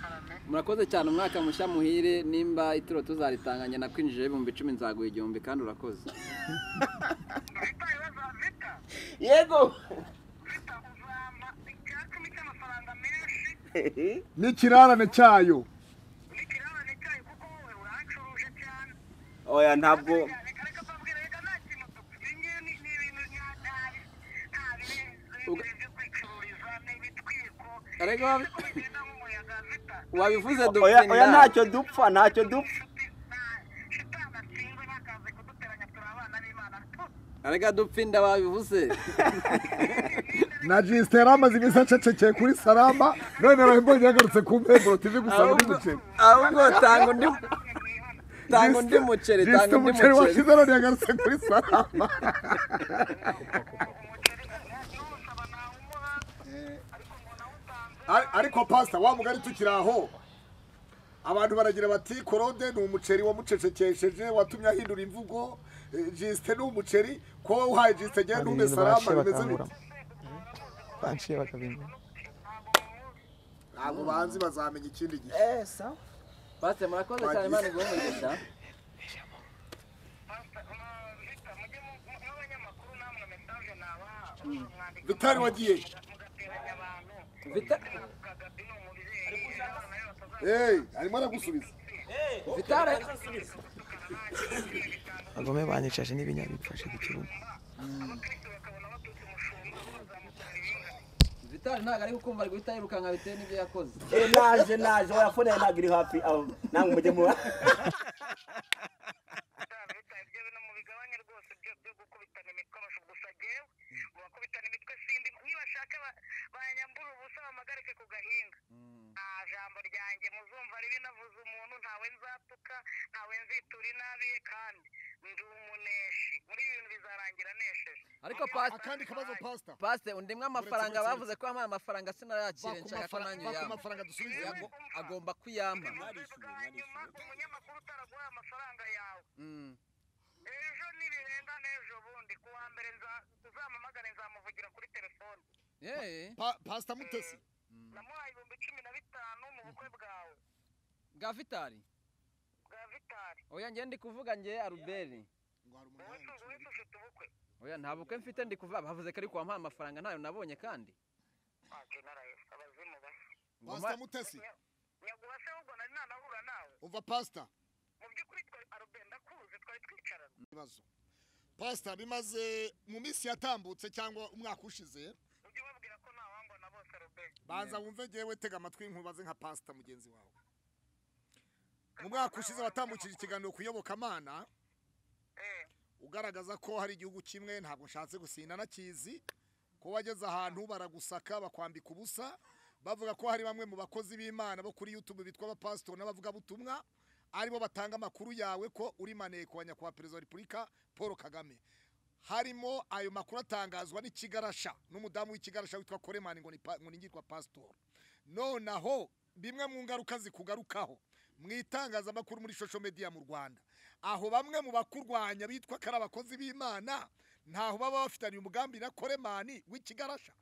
karame murakoze cyane umwaka mushya muhire nimba ituro tuzaritanganya nakwinjije ibihumbi icumi nzaguha igihumbi kandi urakoze vita ibibazo vita yego vita uzampa icya cumi cy'amafaranga menshi n'ikirarane cyayo n'ikirarane cyayo kuko wowe urancuruje cyane oya ntabwo Ariko wabi- wabivuze oya oya dukunda ntacyo dupfa ntacyo dupfa shitani atsindwe ntakaze kuduteranya turi abana b'imana arega dupfa inda babivuze na jisite yari amaze iminsi acecekeye kuri sarama none mbonye yagarutse ku mbemburo tivi gusa muri muceri ahubwo tanga undi tanga undi muceri jisite tanga undi muceri umuceri washize none yagarutse kuri sarama Ari- ariko pasita wa mugari tukiri aho abantu baragira bati korode ni umuceri wamucecekesheje watumye ahindura imvugo eh, jisite ni umuceri ko wowe uhaye jisite genda Hari ntume ibintu sarama baciye bimeze bite bakanguramo baciye bakabimenya ntabwo banzi bazamenya ikindi gihe Eh, sawa. pasiteri murakoze cyane imana iguhe umugisha bitari wagiye Vita- Hey, arimo aragusubiza vitara bagome banyicashe n'ibinya bifashe ku kibuga vitara ntabwo ari gukumva ari guhita yirukanka bitewe n'ibyo yakoze Eh, naje naje wayafone ntabwo iri hafi aho nange mujye mu leta ibyo bintu mubigabanye rwose byo byo gukubitana imitwe abasha gusa jyewe mu bakubitana imitwe sindi nibashaka ba- banyambura ubusa bamagarike ku gahinga nta jambo ryanjye muzumva ribi navuze umuntu ntawe nzatuka ntawe nzitura inabi ye kandi ndi umuneshi muri ibi bintu bizarangira nesheje ariko pasiteri akandi kabazo pasita pasiteri undimwe amafaranga bavuze ko yampaye amafaranga sinayakire nshaka ko nanjye baka uyampa amafaranga dusubize Yago- agomba kuyampa bwa nyuma umunyamakuru utaraguha amafaranga yawe Mm. ejo nibirenga n'ejo bundi ku wa mbere nza- uzampamagare nzamuvugira kuri telefone Eh, pasita mutesi namuhaye ibihumbi cumi na bitanu mu bukwe bwawe bwa vitari bwa vitari oya njye ndi kuvuga njye aruberi wowe ufite ubukwe oya nta bukwe mfite ndi kuvuga bavuze ko ariko wampaye amafaranga ntayo nabonye kandi waje naraye abazimu bashya pasita mutesi nyaguha se ahubwo nari nanahura nawe umva pasita mu by'ukuri twari aroberi ndakuzi twari twicarana ibibazo pasita bimaze mu minsi yatambutse cyangwa umwaka ushize ujye ubabwira ko ntawangwa na bose aroberi banza wumve ngewe tega amatwi nkubaze nka pasita mugenzi wawe mu mwaka ushize watambukije ikiganiro ku iyobokamana ugaragaza ko hari igihugu kimwe ntabwo nshatse gusinda nakizi ko wageze ahantu baragusaka bakwambika ubusa bavuga ko hari bamwe mu bakozi b'imana bo kuri youtube bitwa abapasitori n'abavugabutumwa aribo batanga amakuru yawe ko uri maneko wa nyakubahwa perezida wa repubulika paul kagame harimo ayo makuru atangazwa n'ikigarasha n'umudamu w'ikigarasha witwa koremani ngo ni pa- ngo ni ngirwa pasitori nonaho bimwe mu ngaruka zikugarukaho mu itangazamakuru muri social media mu Rwanda aho bamwe mu bakurwanya bitwa ko ari abakozi b'Imana ntaho baba bafitaniye umugambi na Koremani w'ikigarasha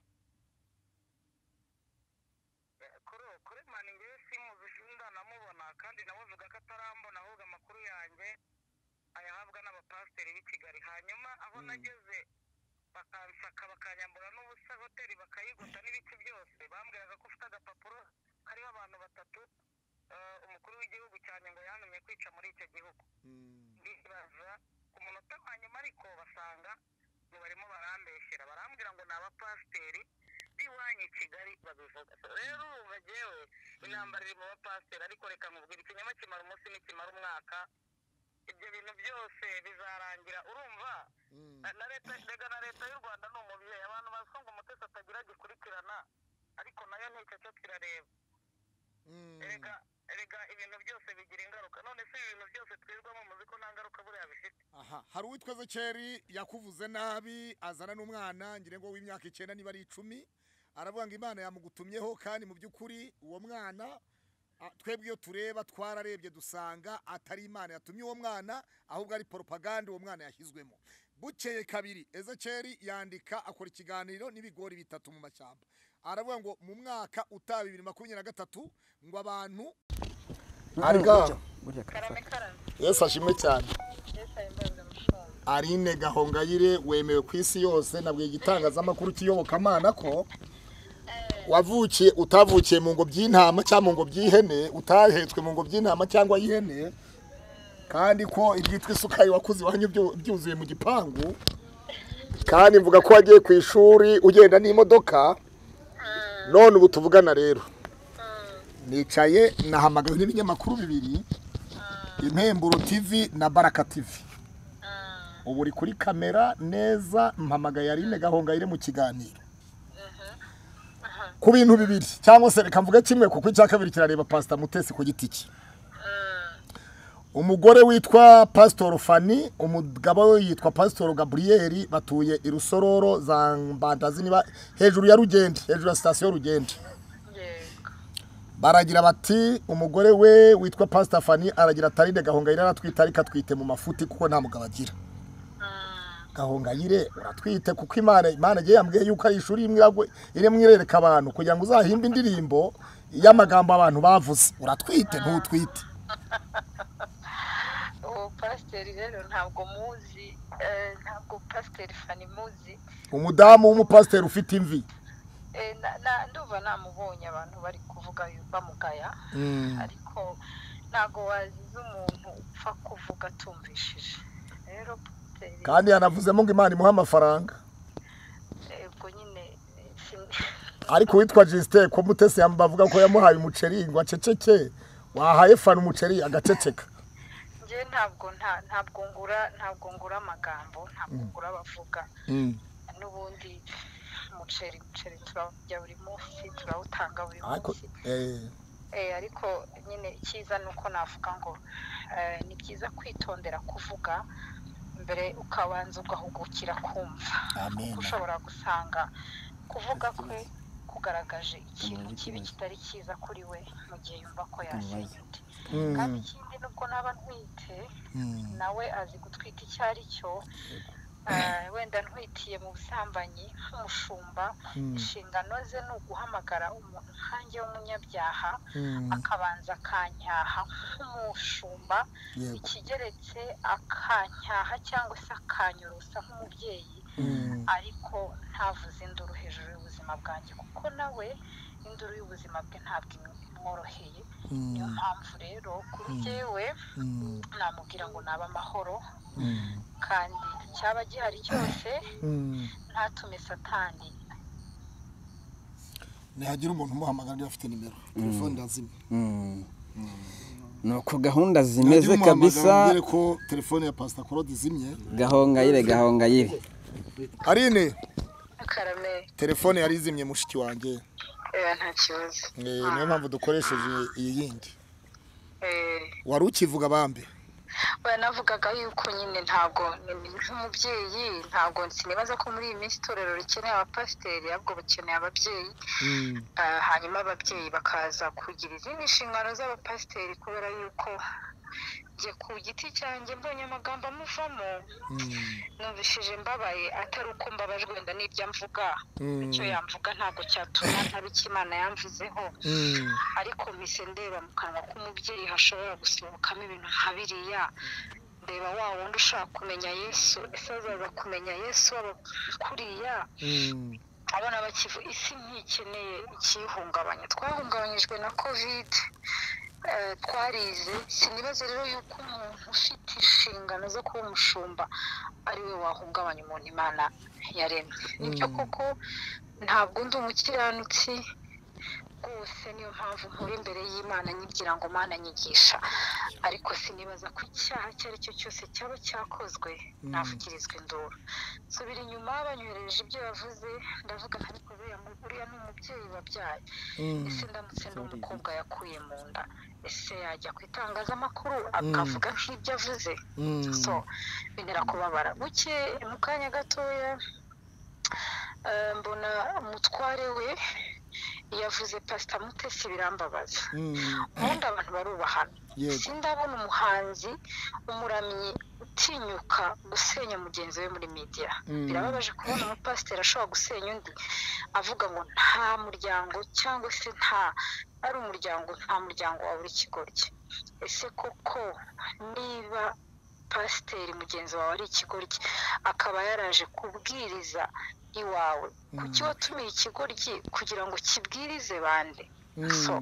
kuri ubu kuri mani ngewe simuzi ndanamubona kandi nawe uvuga ko atarambona ahubwo amakuru yanjye ayahabwa n'abapasiteri b'i kigali hanyuma aho nageze bakansaka bakanyambura n'ubusa hoteli bakayigota n'ibiki byose bambwiraga ko ufite agapapuro kariho abantu batatu eh, umukuru w'igihugu cyane ngo yantumye kwica muri icyo gihugu ndibaza ku munota wa nyuma ariko basanga ngo barimo barambeshyera barambwira ngo ni abapasiteri b'iwanyu i kigali babivuga rero ubu bagewe intambara iri mu bapasiteri ariko reka nkubwira ikinyoma kimara umunsi n'ikimara umwaka ibyo bintu byose bizarangira urumva na leta rega na leta y'u rwanda ni umubyeyi abantu bazi ko ngo umutesi atagira gikurikirana ariko nayo nticyo kirareba erega erega ibintu byose bigira ingaruka none se ibi bintu byose twirwamo muzi ko nta ngaruka buriya bifite aha hari uwitwa Zekeri yakuvuze nabi azana n'umwana ngira ngo w'imyaka icyenda niba ari icumi aravuga ngo Imana yamugutumyeho kandi mu by'ukuri uwo mwana a- twebwe iyo tureba twararebye dusanga atari Imana yatumye uwo mwana ahubwo ari propaganda uwo mwana yashyizwemo bukeye kabiri Ezekeri yandika akora ikiganiro n'ibigori bitatu mu mashyamba aravuga ngo mu mwaka utaha bibiri makumyabiri na gatatu ngo abantu arga karame karame Yesu ashimwe cyane ndetse ayimbaza amafaranga Aline Gahongayire wemewe ku isi yose nabwiye igitangazamakuru cy'iyobokamana ko wavukiye utavukiye mu ngobyi y'intama cyangwa mu ngobyi y'ihene utahetswe mu ngobyi y'intama cyangwa y'ihene kandi ko ibyitwa isukari wakuze iwanyu byu- byuzuye mu gipangu kandi mvuga ko wagiye ku ishuri ugenda n'imodoka none ubu tuvugana rero nicaye nahamagawe n'ibinyamakuru bibiri impemburo TV na baraka TV ubu uri kuri kamera neza mpamagaye Aline Gahongayire mu kiganiro ku bintu bibiri cyangwa se reka mvuge kimwe kuko icya kabiri kirareba Pastor Mutesi ku giti cye umugore witwa Pastor Fani umugabo we yitwa Pastor Gabriel batuye i Rusororo za Mbandazi niba hejuru ya Rugende hejuru ya sitasiyo Rugende yego baragira bati umugore we witwa Pastor Fani aragira Taride Gahongayire aratwite ariko atwite mu mafuti kuko nta mugabo agira Gahongayire uratwite kuko Imana Imana igiye yambwiye yuko ari ishuri imwe iragwe- irimo irereka abantu kugira ngo uzahimbe indirimbo y'amagambo abantu bavuze uratwite ntutwite uwo pasiteri rero ntabwo muzi eh, ntabwo pasiteri fani muzi umudamu w'umupasiteri ufite imvi Eh, na- na- ndumva namubonye abantu bari kuvuga bamugaya ariko ntabwo waziza umuntu upfa kuvuga atumvishije rero pasiteri kandi yanavuzemo ngo imana imuha amafaranga ubwo nyine eh, sin- ariko witwa jisite ko mutesi yam- bavuga ko yamuhaye umuceri ngo aceceke wahaye fana umuceri agaceceka njye ntabwo nta- ntabwo ngura ntabwo ngura amagambo ntabwo ngura abavuga n'ubundi umuceri umuceri turawurya buri munsi turawutanga buri ariko munsi eh, Eh, ariko nyine icyiza ni uko navuga ngo eh, ni byiza kwitondera kuvuga mbere ukabanza ugahugukira kumva Amen. kuko ushobora gusanga kuvuga kwe kugaragaje ikintu kibi kitari cyiza kuri we mu gihe yumva ko yashimye undi kandi ikindi nubwo naba ntwite nawe azi gutwita icyo ari cyo Eh, wenda ntwitiye mu busambanyi nk'umushumba inshingano ze ni uguhamagara umuntu nkanjye w'umunyabyaha akabanza akanyaha nk'umushumba Yego. ikigeretse akanyaha cyangwa se akanyorosa nk'umubyeyi ariko ntavuze induru hejuru y'ubuzima bwanjye kuko nawe induru y'ubuzima bwe ntabwo imworoheye niyo mpamvu rero kuri jyewe namubwira ngo nabe amahoro kandi cyaba gihari cyose ntatume satani ntihagira umuntu umuhamagara afite nimero telefone irazimye nuko gahunda Ntihagira zimeze umuhamagara kabisa umubwire ko telefone ya pasita korode izimye gahongayire gahongayire arine karame telefone yari izimye mushiki wanjye nta kibazo Eh, niyo mpamvu dukoresheje iyi yindi Eh, wari ukivuga bambe banavugaga yuko nyine ntabwo ni- nk'umubyeyi ntabwo sinibaza ko muri iyi minsi itorero rikeneye abapasiteri ahubwo bakeneye ababyeyi Ah, hanyuma ababyeyi bakaza kugira izindi nshingano z'abapasiteri kubera yuko njye ku giti cyanjye mbonye amagambo amuvamo numvishije mbabaye atari uko mbabajwe wenda n'ibyo amvuga icyo yamvuga ntabwo cyatuma ntaba icyo imana yamvuzeho ariko mpise ndeba mu kanwa k'umubyeyi hashobora gusohokamo ibintu nka biriya ndeba wa wundi ushaka kumenya yesu ese azaza kumenya yesu aba kuriya abana bakivu isi ntikeneye ikiyihungabanya twahungabanyijwe na kovide eh, twarize sinibaze rero yuko umuntu ufite inshingano zo kuba umushumba ari we wahungabanya umuntu imana yaremye nibyo koko ntabwo ndi umukiranutsi rwose niyo mpamvu nkora imbere y'imana nyigira ngo mana nyigisha ariko sinibaza ko icyaha icyo ari cyo cyose cyaba cyakozwe navugirizwa induru nsubira inyuma banyohereje ibyo yavuze ndavuga nka ariko buriya mu- uriya ni umubyeyi wabyaye ese ndamutse ndi umukobwa yakuye mu nda ese yajya ku itangazamakuru akavuga nk'ibyo avuze so bintera kubabara buke mu kanya gatoya eh, mbona umutware we yavuze pasita mutesi birambabaza ubundi abantu barubahana Yego. sindabona umuhanzi umuramyi utinyuka gusenya mugenzi we muri media birababaje kubona umupasiteri ashobora gusenya undi avuga ngo nta muryango cyangwa se nta ari umuryango nta muryango wa buri kigoryi ese koko niba pasiteri mugenzi wawe ari ikigoryi akaba yaraje kubwiriza iwawe kuki watumiye ikigoryi kugira ngo kibwirize bande so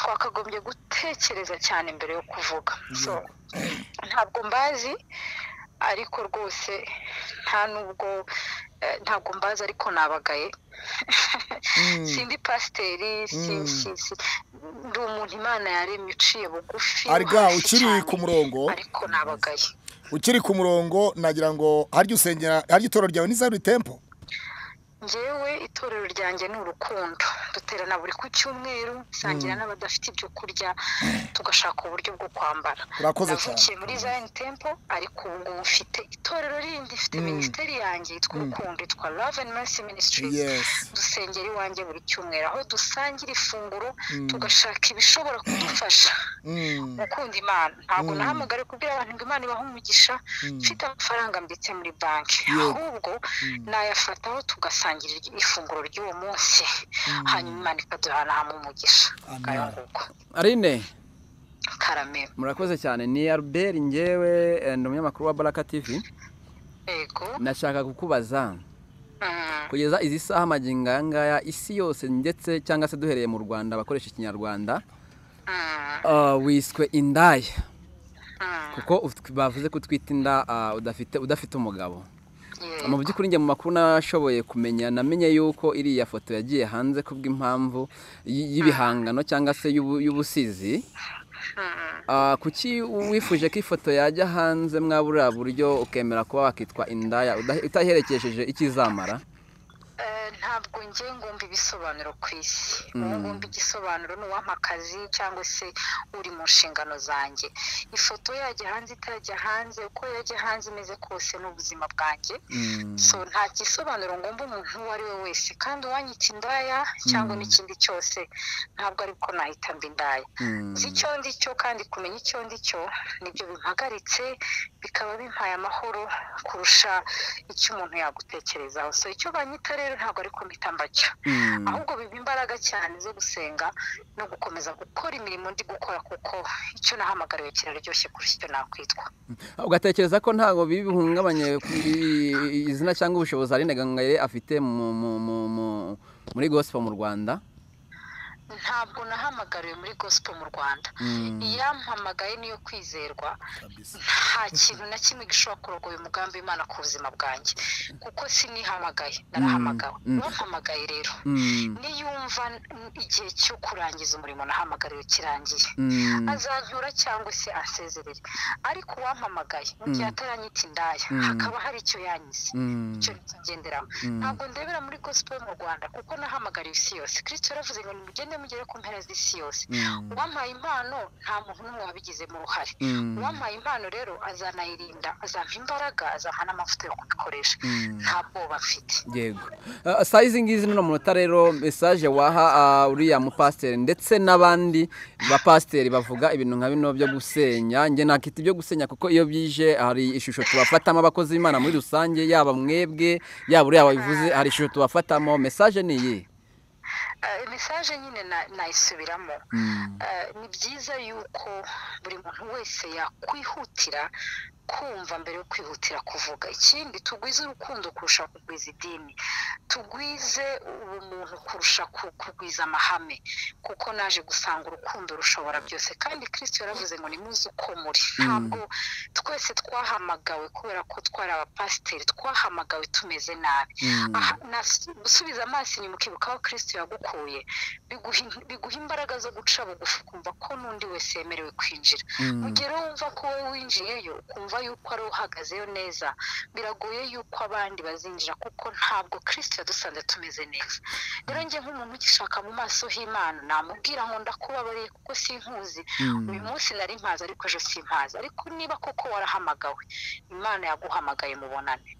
twakagombye gutekereza cyane mbere yo kuvuga so ntabwo mbazi ariko rwose nta nubwo eh, ntabwo mbazi ariko nabagaye sindi pasiteri si- si- si- ndi umuntu imana yaremye uciye bugufi ari bwa wahise ukiri cyane, ku murongo ariko nabagaye ukiri ku murongo nagira ngo harya usengera harya itorero ryawe ni zari tempo ngewe itorero ryanjye ni urukundo duterana buri ku cyumweru nsangira n'abadafite ibyo kurya tugashaka uburyo bwo kwambara Urakoze cyane. navukiye muri zayini tempo ariko ubu ngubu mfite itorero rindi mfite minisiteri yanjye yitwa urukundo yitwa love and mercy ministries Yes. dusengera iwanjye buri cyumweru aho dusangira ifunguro tugashaka ibishobora kudufasha gukunda imana ntabwo nahamagare kubwira abantu ngo imana ibahe umugisha mfite amafaranga mbitse muri banki ahubwo nayafataho tugasangira ifunguro ry'uwo munsi hanyuma imana ikaduhana hamwe umugisha ngayo nguko arine karame murakoze cyane ni albert ngewe eh, ni umunyamakuru wa baraka tv yego nashaka kukubaza Mm, kugeza izi saha magingo aya ngaya isi yose ndetse cyangwa se duhereye mu rwanda abakoresha ikinyarwanda mm, ah, wiswe indaya mm, kuko ut- bavuze ko utwita inda ah, udafite udafite umugabo yego. mu by'ukuri njye mu makuru nashoboye kumenya namenye yuko iriya foto yagiye hanze kubw'impamvu y- y'ibihangano cyangwa se y'ubu- y'ubusizi Ah, kuki wifuje ko ifoto yajya hanze mwabura buryo ukemera kuba wakitwa indaya udahe- utaherekesheje ikizamara Eh, ntabwo njye ngomba ibisobanuro ku isi wowe ngomba igisobanuro ni uwampa akazi cyangwa se uri mu nshingano zanjye ifoto yajya hanze itajya hanze uko yajya hanze imeze kose ni ubuzima bwanjye so nta gisobanuro ngomba umuntu uwo ari we wese kandi uwanyita indaya cyangwa n'ikindi cyose ntabwo ari ko nahita mba indaya nzi icyo ndi cyo kandi kumenya icyo ndi cyo nibyo bimpagaritse bikaba bimpaye amahoro kurusha icyo umuntu yagutekerezaho so icyo banyita rero ntabwo ari mpita mbacyo ahubwo biba imbaraga cyane zo gusenga no gukomeza gukora imirimo ndi gukora kuko icyo nahamagariwe kiraryoshye kurusha icyo nakwitwa ugatekereza ko ntabwo bihungabanye ku i- izina cyangwa ubushobozi Aline Gahongayire afite mu- mu- mu- mu- muri gospel mu rwanda ntabwo nahamagariwe muri gospel mu rwanda iyampamagaye niyo kwizerwa nta kintu na kimwe gishobora kurogoya umugambi w'imana ku buzima bwanjye kuko sinihamagaye narahamagawe uwampamagaye rero niyumva n- igihe cyo kurangiza umurimo nahamagariwe kirangiye azankura cyangwa se ansezerere ariko uwampamagaye mu gihe ataranyita indaya hakaba hari icyo yanyize icyo ngenderamo ntabwo ndebera muri gospel mu rwanda kuko nahamagariwe isi yose kirisito yaravuze ngo nimugende mugere ku mpera z'isi yose uwampaye impano nta muntu n'umwe wabigizemo uruhare uwampaye impano rero azanayirinda azampa imbaraga azampa n'amavuta yo kubikoresha nta bwoba mfite yego Ah, saa izi ngizi nino munota rero mesaje waha ah, uriya mupasiteri ndetse n'abandi bapasiteri bavuga ibintu nka bino byo gusenya njye nakita ibyo gusenya kuko iyo bije hari ishusho tubafatamo abakozi b'imana muri rusange yaba mwebwe yaba uriya wabivuze hari ishusho tubafatamo mesaje ni iyi Eh, mesaje nyine na- nayisubiramo Eh, ni byiza yuko buri muntu wese yakwihutira kumva mbere yo kwihutira kuvuga ikindi tugwize urukundo kurusha kugwiza idini tugwize ubumuntu kurusha ku- kugwiza amahame kuko naje gusanga urukundo rushobora byose kandi kirisito yaravuze ngo nimuze uko muri ntabwo twese twahamagawe kubera ko twari abapasiteri twahamagawe tumeze nabi Aha, nas- gusubiza amaso inyuma ukibuka aho kirisito yagukuye biguha in- biguha imbaraga zo guca bugufi ukumva ko n'undi wese yemerewe kwinjira mu gihe rero wumva ko wowe winjiyeyo ukumva yuko ari uhagazeyo neza biragoye yuko abandi bazinjira kuko ntabwo kirisito yadusanze tumeze neza rero njye nk'umuntu ugishaka mu maso h'imana namubwira ngo ndakubabariye kuko sinkuzi uyu munsi nari mpazi ariko ejo simpazi ariko niba koko warahamagawe imana yaguhamagaye mubonane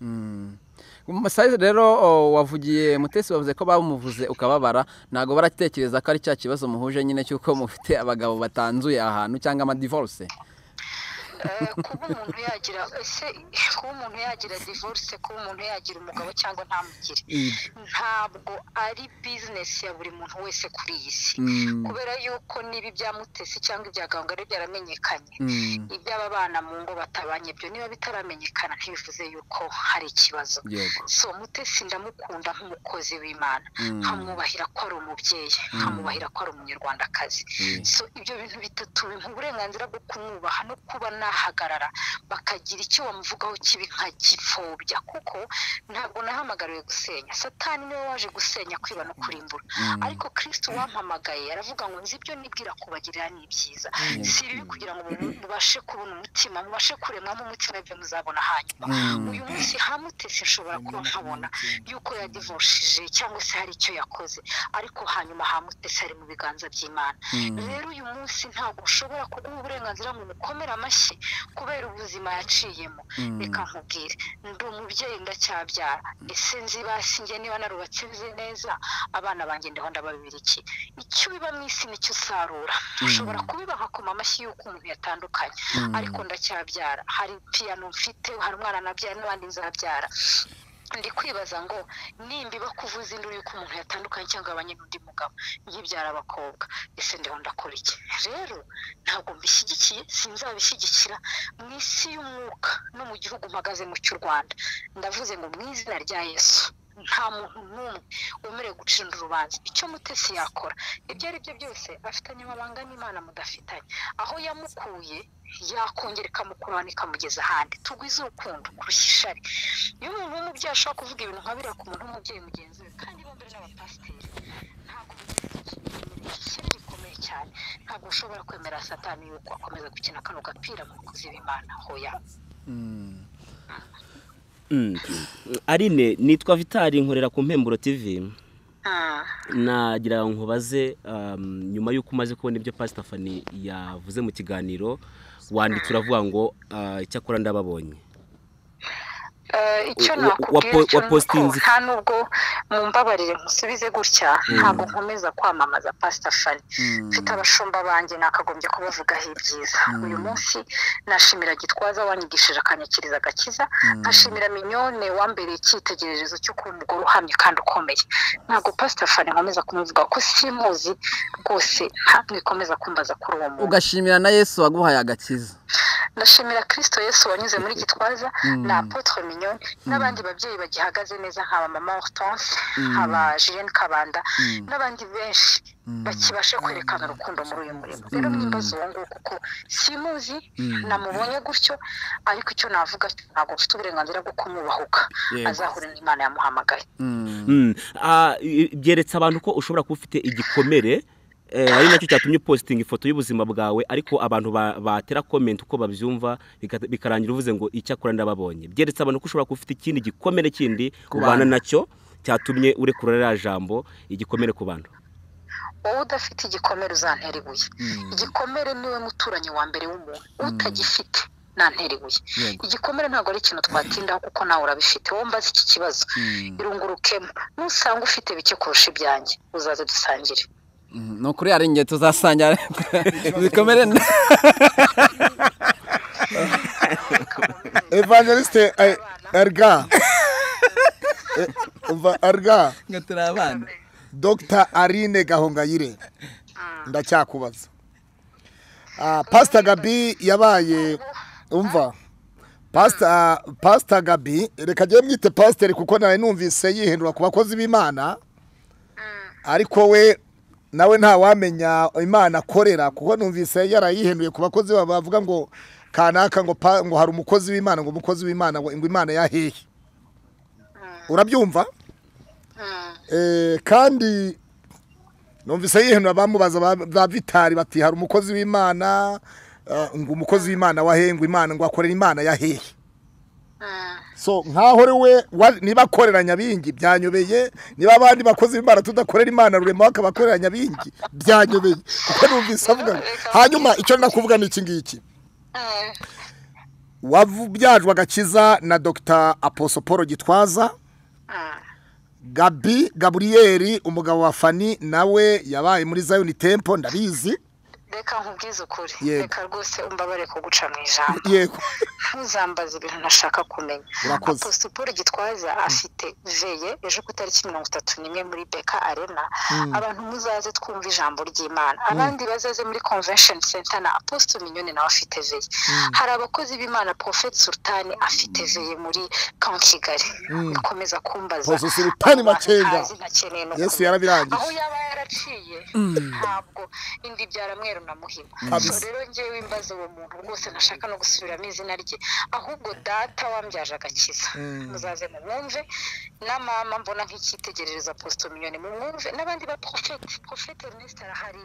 Masayizi rero o, wavugiye mutesi bavuze ko bamuvuze ukababara ntabwo baratekereza ko ari cya kibazo muhuje nyine cy'uko mufite abagabo batanzuye ahantu cyangwa amadivoruse Eh, kuba umuntu yagira ese kuba umuntu yagira divorce kuba umuntu yagira umugabo cyangwa ntamugire ntabwo ari bizinesi ya buri muntu wese kuri iyi si kubera yuko niba ibya mutesi cyangwa ibya gahongayire byaramenyekanye iby'aba bana mu ngo batabanye byo niba bitaramenyekana ntibivuze yuko hari ikibazo Yego. so mutesi ndamukunda nk'umukozi w'imana nkamwubahira ko ari umubyeyi nkamwubahira ko ari umunyarwandakazi so ibyo bintu bitatu bimpa uburenganzira bwo kumwubaha no kuba naha bagahagarara bakagira icyo bamuvugaho kibi nkagipfobya kuko ntabwo nahamagariwe gusenya satani niwe waje gusenya kwiba no kurimbura ariko kirisiti wampamagaye aravuga ngo nzi ibyo nibwira kubagirira ni ibyiza si ibibi kugira ngo mu- mubashe kubona umutima mubashe kuremwamo umutima ibyo muzabona hanyuma uyu munsi hamutese nshobora kuba nkabona yuko yadivoshije cyangwa se hari icyo yakoze ariko hanyuma hamutese ari mu biganza by'imana rero uyu munsi ntabwo ushobora kuguha uburenganzira ngo umukomere amashyi kubera ubuzima yaciyemo reka nkubwire ndi umubyeyi ndacyabyara ese nzibasi njye niba narubatse nzi neza abana banjye ndaho ndababibira iki icyo ubiba mu isi nicyo usarura ushobora kubibaha akoma amashyi y'uko umuntu yatandukanye ariko ndacyabyara hari piyano mfite hari umwana nabyara n'abandi nzabyara ndi kwibaza ngo nimbiba kuvuza induru y'uko umuntu yatandukanye cyangwa abanye n'undi mugabo nkibyara abakobwa ese ndiho ndakora iki rero ntabwo mbishyigikiye sinzabishyigikira mu isi y'umwuka no mu gihugu mpagaze mu cy'u rwanda ndavuze ngo mu izina rya yesu nta muntu n'umwe wemerewe gucira urubanza icyo mutesi yakora ibyo ari byo byose afitanye amabanga n'imana mudafitanye aho yamukuye yakongera ikamukurana ikamugeza ahandi tugwize urukundo kurusha ishari iyo umuntu w'umubyeyi ashobora kuvuga ibintu nka biriya ku muntu w'umubyeyi mugenzi we kandi bombi ari abapasiteri ntabwo ikintu gikomeye cyane ntabwo ushobora kwemera satani yuko akomeza gukina kano gapira mu kuziba imana hoya Mm. Arine nitwa Vitali nkorera ku Mpemburo TV nagira ngo nkubaze um, nyuma y'uko umaze kubona ibyo Pastor Fani yavuze mu kiganiro wanditse uravuga ngo uh, icyakora ndababonye Eh, icyo Wa- wa- nakubwira wa- cyo wa ni uko postinze- nta nubwo mumbabarire nkusubize gutya ntabwo nkomeza kwamamaza pasita fani mfite abashumba banjye nakagombye kubavugaho ibyiza uyu munsi nashimira gitwaza wanyigishije akanyakiriza agakiza nkashimira minyone wambereye icyitegererezo cyo kuba umugore uhamye kandi ukomeye ntabwo pasita fani nkomeza kumuvuga ko simuzi rwose ntabwo ikomeza kumbaza kuri uwo muntu ugashimira na yesu waguhaye agakiza ndashimira kirisito yesu wanyuze muri gitwaza na apotre mignone n'abandi babyeyi bagihagaze neza nk'aba mama hortense nk'aba julienne kabanda n'abandi benshi bakibasha kwerekana urukundo muri uyu murimo rero mwimbaza uwo nguwo kuko simuzi namubonye gutyo ariko icyo navuga cyo ntabwo mfite uburenganzira bwo kumwubahuka azahure n'imana yamuhamagaye Mm. Ah, i- i- byeretse abantu ko ushobora kuba ufite igikomere eh, ari nacyo cyatumye upositinga ifoto y'ubuzima bwawe ariko abantu ba- batera comment uko babyumva bikata- bikarangira uvuze ngo icyakora ndababonye byeretse abantu ko ushobora kuba ufite ikindi gikomere kindi ubana nacyo cyatumye urekura ririya jambo igikomere ku bantu wowe udafite igikomere uzantera ibuye igikomere niwe muturanyi wa mbere w'umuntu utagifite nantera ibuye igikomere ntabwo ari ikintu twatindaho kuko nawe urabifite wowe mbaze iki kibazo irungurukemo nusanga ufite bike kurusha ibyanjye uzaze dusangire Mm, ni ukuri ari ingendo tuzasangira zikomere evangeliste eh, erga Eh, umva, erga ngo turi abana dr arine gahongayire ndacyakubaza Ah, pastor gabi yabaye umva pastor pastor gabi reka njye mwite pasiteri kuko nawe numvise yihindura ku bakozi b'imana ariko we nawe ntawamenya imana akorera kuko numvise yarayihinduye ku bakozi ba- bavuga ngo kanaka ngo pa- ngo hari umukozi w'imana ngo umukozi w'imana ngo ngo imana yahehe urabyumva Eh, kandi numvise yihindura bamubaza ba- ba vitari bati hari umukozi w'imana eh, ngo umukozi w'imana wahehe ngo imana ngo akorera imana yahehe so nkaho ari we wa- niba akorera nyabingi byanyobeye niba abandi bakozi b'imana tudakorera imana rurema bakabakorera nyabingi byanyobeye kuko numvise avuga ngo- hanyuma icyo ndakuvuga ni iki ngiki wabyajwe agakiza na dr aposo paul gitwaza gabi gaburiyeri umugabo wa fani nawe yabaye muri zayoni tempo ndabizi reka nkubwize ukuri Yego. reka rwose umbabare kuguca mu ijambo yego ntuzambaze ibintu ntashaka kumenya Urakoze. apostle paul gitwaza afite veye ejo ku itariki mirongo itatu n'imwe muri beka arena abantu muzaze twumva ijambo ry'imana abandi bazaze muri convention center na apostle minyoni nawe afite veye hari abakozi b'imana prophet sultani afite veye muri kan kigali ukomeza kumbaza Apostle Sultani Abo bantu Makenga. ntazi ntakeneye no Yesu kumenya. yarabirangije. aho yaba yara yaciye ntabwo indi byara mweru na muhima Kabisa. so rero ngewe imbaze uwo muntu rwose ntashaka no gusubiramo izina rye ahubwo data wambyaje agakiza muzaze mumwumve na mama mbona nk'icyitegererezo aposito minyoni mumwumve n'abandi ba porofete porofete Ernest arahari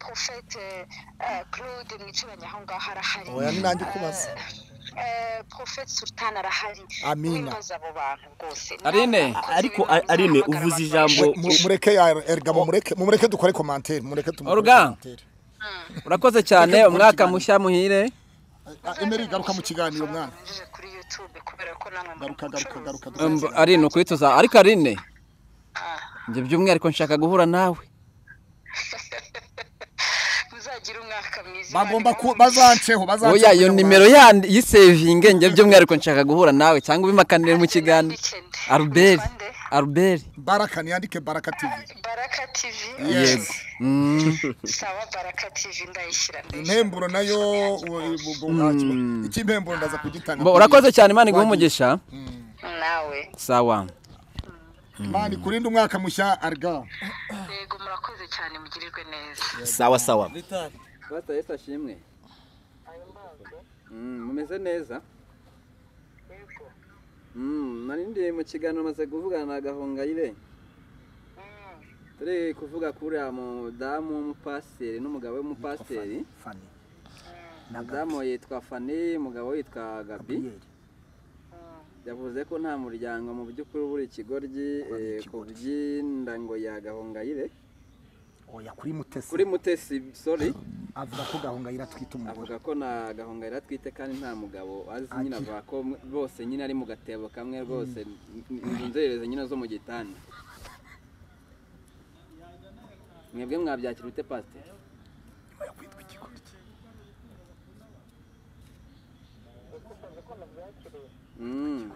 porofete eh, claude mwicaranye aho ngaho arahari Oya, ni nanjye ukubaza. Eh, eh, porofete sultan arahari Amina. wimbaze abo bantu rwose Arine, ariko Arine, uvuze ijambo- Mu- mu- mureke ya erga mumureke mumureke dukore commentaire mureke tumukore Olga. commentaire. urakoze cyane Reka dukore umwaka ikiganiro. mushya muhire Ah, Emery garuka mu kiganiro mwana Ninjije kuri YouTube kubera ko namwe muri garuka garuka garuka Um, garuka. ari ni ukwituza ariko arine njye by'umwihariko nshaka guhura nawe muzagire umwaka mwiza bagomba Imana ku ibamwumvishe. bazanceho bazanceho oya iyo nimero yandi yisevinge njye by'umwihariko nshaka guhura nawe cyangwa ubimakanire mu kiganiro Albert Albert baraka niyandike baraka TV baraka tv Yes. Mm. sawa baraka tv ndayishyira ndayishyira. impemburo nayo u- u- u- nta- iki impemburo ndaza kugitanga Bo, urakoze cyane imana iguhe umugisha nawe sawa mani kurinde umwaka mushya arga yego murakoze cyane mugirirwe neza sawa sawa bata yesu ashimwe mumeze neza nari ndi mu kiganiro maze kuvugana na gahongayire turi kuvuga kuri uriya mudamu w'umupasiteri n'umugabo w'umupasiteri mudamu yitwa fani umugabo yitwa gabi yavuze ko nta muryango mu by'ukuri ubura ikigoryi eh, ku by'indango ya gahongayire oya kuri mutesi kuri mutesi sorry avuga ko gahongayira atwita avuga ko na gahongayire atwite kandi nta mugabo azi nyine Agira. avuga ko mwe- bose nyine ari mu gatebo kamwe rwose inzu nzerereze nyine zo mu gitanda mwebwe mwabyakira ute pasiteri Mm.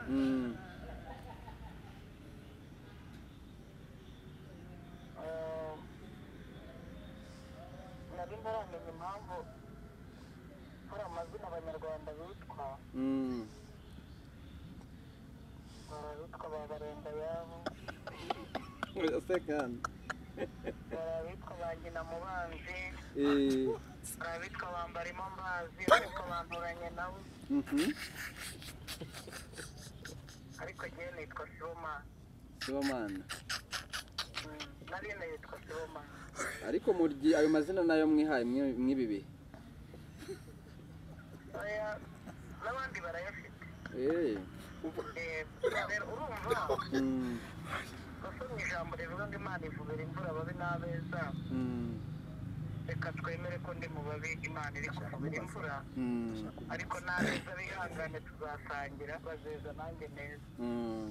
Mm. nari ntaramenya impamvu hari amazina abanyarwanda bitwa Mm. hari abitwa ba barenda yabo Urasa kandi. hari abitwa ba nyina mubanzi Eh, hari abitwa ba mbarimo mbazi ariko banturanye nabo mhm. ariko njyewe nitwa sibomana Sibomana. nariyo nitwa sibomana ariko muryi ayo mazina nayo mwihaye mwe- mw'ibi bihe oya n'abandi barayafite Eh, Eh, rero urumva mm, basa mu ijambo rivuga ngo imana ivubira imvura babi n'abeza mm, reka twemere ko ndi mu babi imana iri kuvubira imvura mm, ariko n'abeza bihangane tuzatangira bazeza nanjye neza mm,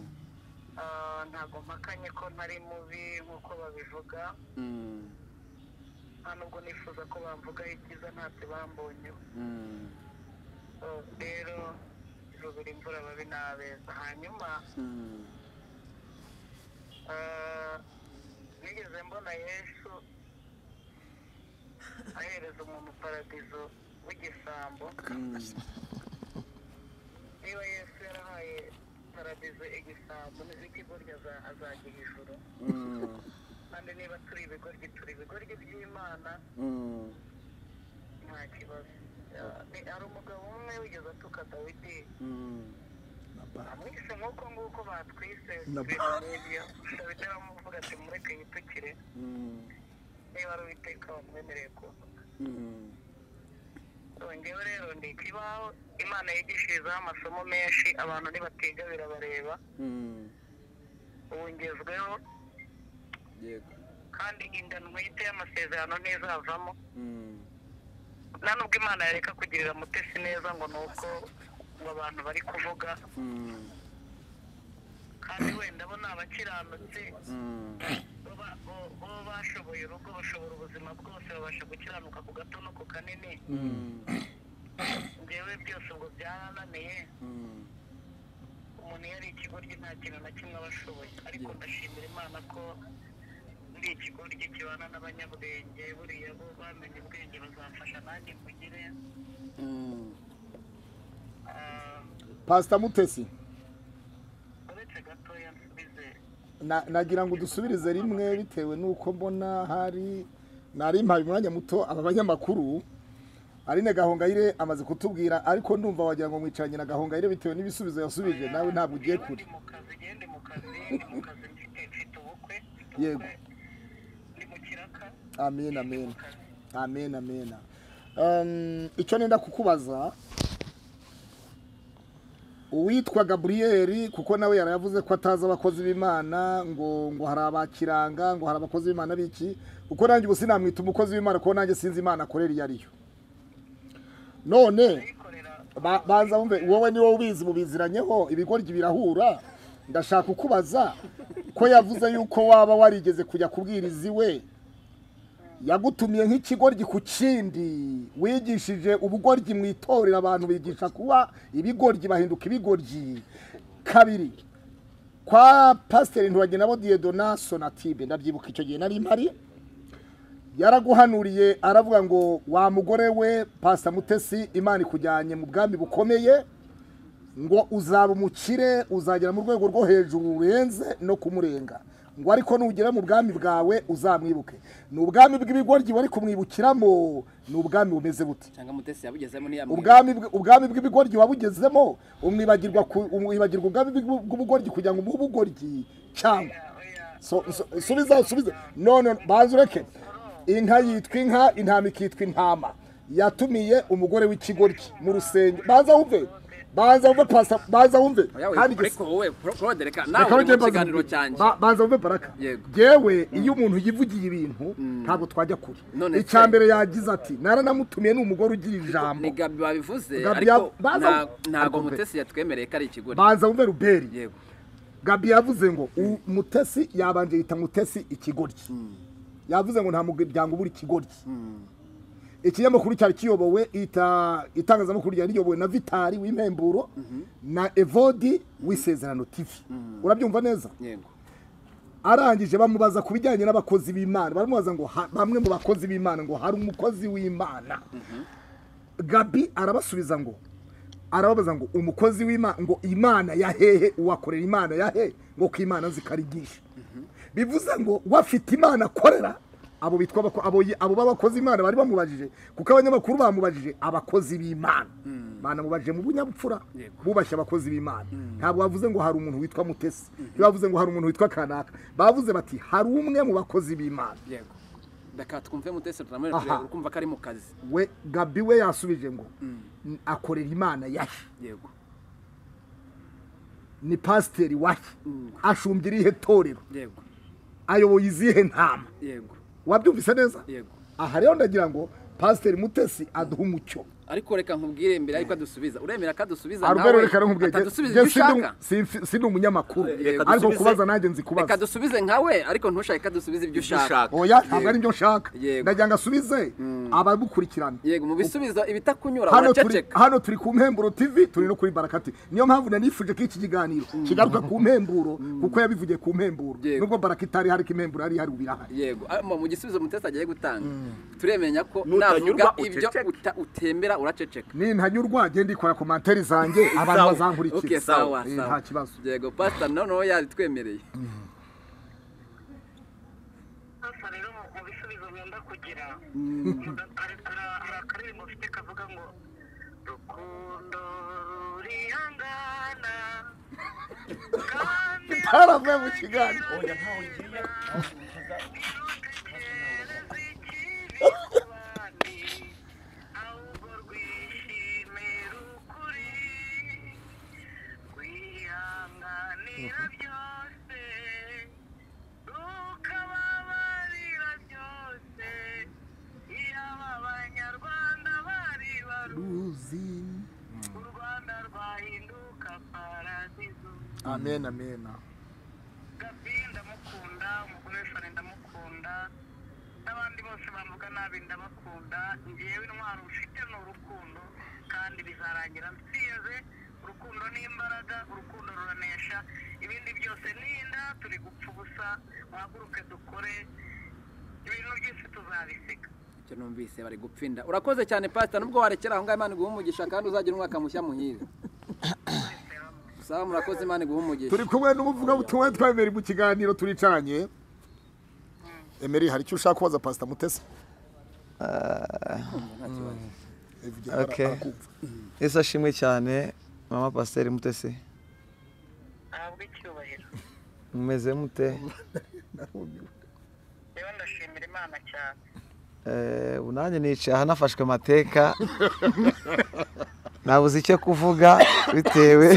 Ah, ntabwo mpakanye ko ntari mubi nk'uko babivuga mm, nta nubwo nifuza ko bamvugaho icyiza ntacyo bambonyeho mm, Ah, rero ivubira imvura babi n'abeza hanyuma mm. Ah, nigeze mbona yesu ahereza umuntu paradizo w'igisambo niba yesu yarahaye paradizo igisambo n'ikigoryi aza- azajya ijuru kandi niba turi ibigoryi turi ibigoryi by'imana nta kibazo Ah, ni- hari umugabo umwe wigeze atuka dawidi amwise nk'uko nguko batwise ibintu nk'ibyo dawidi aramuvuga ati mureke yitukire niba ari uwiteka wamwemereye kuvuga ngewe rero ni ikibaho imana yigishirizaho amasomo menshi abantu ntibatiga birabareba ubu ngezweho yego kandi inda ntwite y'amasezerano ntizavamo nta nubwo imana yareka kugirira mutesi neza ngo ni uko ngo abantu bari kuvuga kandi wenda bo ni abakiranutsi bo ba- bo- bo bashoboye urugo bashobora ubuzima bwose babasha gukiranuka ku gato no ku kanini ngewe byose ubwo byarananiye umuntu yari ikigoryi nta kintu na kimwe aba ashoboye ariko ndashimira imana ko ndi ikigoryi kibana n'abanyabwenge buriya bo bamenye ubwenge bazamfasha nanjye kugire pastor mutesi na- nagira ngo udusubirize rimwe bitewe n'uko mbona hari nari mpaye umwanya muto aba banyamakuru Aline Gahongayire amaze kutubwira ariko ndumva wagira ngo mwicaranye na Gahongayire bitewe n'ibisubizo yasubije nawe ntabwo ugiye kure ndi mu kazi ngende mu kazi ndi mu kazi mfite mfite ubukwe mfite ubukwe, Yego. ndi mu kiraka amen amen amen amen Um, icyo nenda kukubaza uwitwa gaburiyeri kuko nawe yaravuze ko atazi abakozi b'imana ngo ngo hari abakiranga ngo hari abakozi b'imana biki kuko nanjye ubu sinamwita umukozi w'imana kuko nanjye sinzi imana akorera iyo ariyo none ba- banza wumve wowe ni wowe ubizi mubiziranyeho ibigoryi birahura ndashaka kukubaza ko yavuze yuko waba warigeze kujya kubwiriza iwe yagutumiye nk'ikigoryi ku kindi wigishije ubugoryi mu itorero abantu bigisha kuba ibigoryi bahinduka ibigoryi kabiri kwa pasiteri ntibagenda bo diyedona sonatibe ndabyibuka icyo gihe nari mpari yaraguhanuriye aravuga ngo wa mugore we pasita mutesi imana ikujyanye mu bwami bukomeye ngo uzaba umukire uzagera mu rwego rwo hejuru rurenze no kumurenga ngo ariko nugera mu bwami bwawe uzamwibuke ni ubwami bw'ibigoryi bari kumwibukiramo ni ubwami bumeze bute cyangwa mutesi yabugezemo ntiyamwibuke ubwami bw- ubwami bw'ibigoryi wabugezemo umwibagirwa ku- umwibagirwa ubwami bw'u- bw'ubugoryi kugira ngo umuhe ubugoryi cyangwa So- so- subiza subiza none banza ureke inka yitwa inka intama ikitwa intama yatumiye umugore w'ikigoryi mu rusenge banza wumve banza wumve pasa banza wumve kandi igis- ariko wowe porode reka Reka nawe nongere mu mbaze- kiganiro cyanjye ba- banza wumve baraka Yego. yewe iyo umuntu yivugiye ibintu ntabwo twajya kure None icya se- mbere yagize ati naranamutumiye ni umugore ugira ni ijambo gabi babivuze Gabi ariko ya- baza- nta- ntago Ariko mbe- mutesi yatwemereye ko ari ikigoryi banza wumve ruberi yego gabi yavuze ngo u- mutesi yabanje yita mutesi ikigoryi yavuze ngo nta muryango ubura ikigoryi ikinyamakuru cyari kiyobowe ita- itangazamakuru ryari riyobowe na vitari w'impemburo na evodi w'isezerano tivi urabyumva neza yego arangije bamubaza ku bijyanye n'abakozi b'imana baramubaza ngo ha- bamwe mu bakozi b'imana ngo hari umukozi w'imana gabi arabasubiza ngo arababaza ngo umukozi w'imana ngo imana ya hehe uwakorera imana ya he ngo ko imana zikarigisha bivuze ngo wafite imana akorera abo bitwa abako- abo yi- abo b'abakozi imana bari bamubajije kuko abanyamakuru bamubajije abakozi b'imana banamubajije mu bunyabupfura bubashye abakozi b'imana ntabwo bavuze ngo hari umuntu witwa mutesi ntibavuze ngo hari umuntu witwa kanaka bavuze bati hari umwe mu bakozi b'imana yego reka twumve mutesi turamwereka Aha. urebe, uri kumva ko ari mu kazi we gabi we yasubije ngo "N- akorera imana yahe yego ni pasiteri wahe ashumbye irihe torero yego ayoboye izihe ntama yego wabyumvise neza yego aha rero ndagira ngo pasiteri mutesi aduhe umucyo ariko reka nkubwire mbere ariko adusubiza uremera ko adusubiza arubero reka nkubwire atadusubiza je- ibyo je sindi- ushaka si- sindi umunyamakuru Reka ariko dusubize- kubaza nanjye nzi reka kubaza dusubize nkawe ariko ntushake ko adusubiza ibyo ushaka ushaka oya ntabwo ari byo nshaka Yego. ndagira ngo asubize abamukurikirana yego mu bisubizo ibitakunyura hano turi, uraceceka hano turi ku mpemburo tv turi no kuri barakati niyo mpamvu nanifuje ko iki kiganiro kigaruka ku mpemburo kuko yabivugiye ku mpemburo Yego. nubwo barakitari hari ko impemburo hari hari ubirahari yego Ah, mu gisubizo mutesi agiye gutanga turemenya ko Nutanyurwa navuga ibyo uceceke. uta- utemera uraceceka nintanyurwa genda ikora komantere zanjye abantu Sawa. okay bazankurikira sawa Eh, sawa nta kibazo yego pastor noneho yabitwemereye hasa rero mu- mu bisubizo nkunda kugira muda- hari hari- hari akaririmbo mfite kavuga ngo rukundo rurihangana kandi taravuye mu kiganiro ntirutekereze ikibi ku bandi ahubwo rwishime rukuri rwihanganira byose rukababarira byose iyo aba banyarwanda bari baruzi u rwanda rwahinduka paradizo amen amen gabi ndamukunda umugore we fane ndamukunda n'abandi bose bavuga nabi ndabakunda ngewe intwaro mfite ni urukundo kandi bizarangira msize urukundo ni imbaraga urukundo ruranesha ibindi byose ni inda turi gupfa ubusa muhaguruke dukore ibintu byose tuzabisiga icyo numvise bari gupfinda urakoze cyane pastor nubwo warekera aho ngaho imana iguha umugisha kandi uzagira umwaka mushya muhire sawa murakoze imana iguha umugisha turi kumwe n'umuvugabutumwa twemera mu kiganiro turicanye emeri hari icyo ushaka kubaza pasita mutesi Okay. ese ashimwe cyane mama pasiteri mutesi ahabwe icyubahiro mumeze mute rero ndashimira imana cyane Eh, ubu nanjye nicaye aha nafashwe amateka nabuze icyo kuvuga bitewe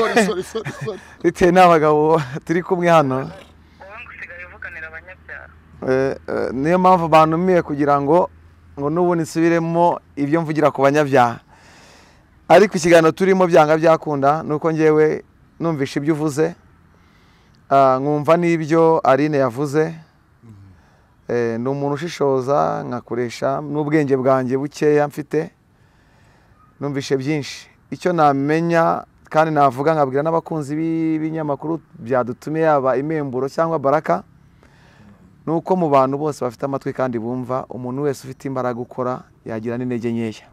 bitewe n'abagabo turi kumwe hano wowe ngo usigaye uvuganira abanyabyaha Eh, eh, niyo mpamvu bantumiye kugira ngo ngo n'ubundi nsubiremo ibyo mvugira ku banyabyaha ariko ikiganiro turimo byanga byakunda ni uko ngewe numvishe ibyo uvuze Ah, nkumva n'ibyo Aline yavuze Eh, ni umuntu ushishoza nkakoresha n'ubwenge bwanjye bukeya mfite numvishe byinshi icyo namenya kandi navuga nkabwira n'abakunzi b'ibinyamakuru byadutumye yaba imemburo cyangwa baraka ni uko mu bantu bose bafite amatwi kandi bumva umuntu wese ufite imbaraga ukora yagira n'intege nkeya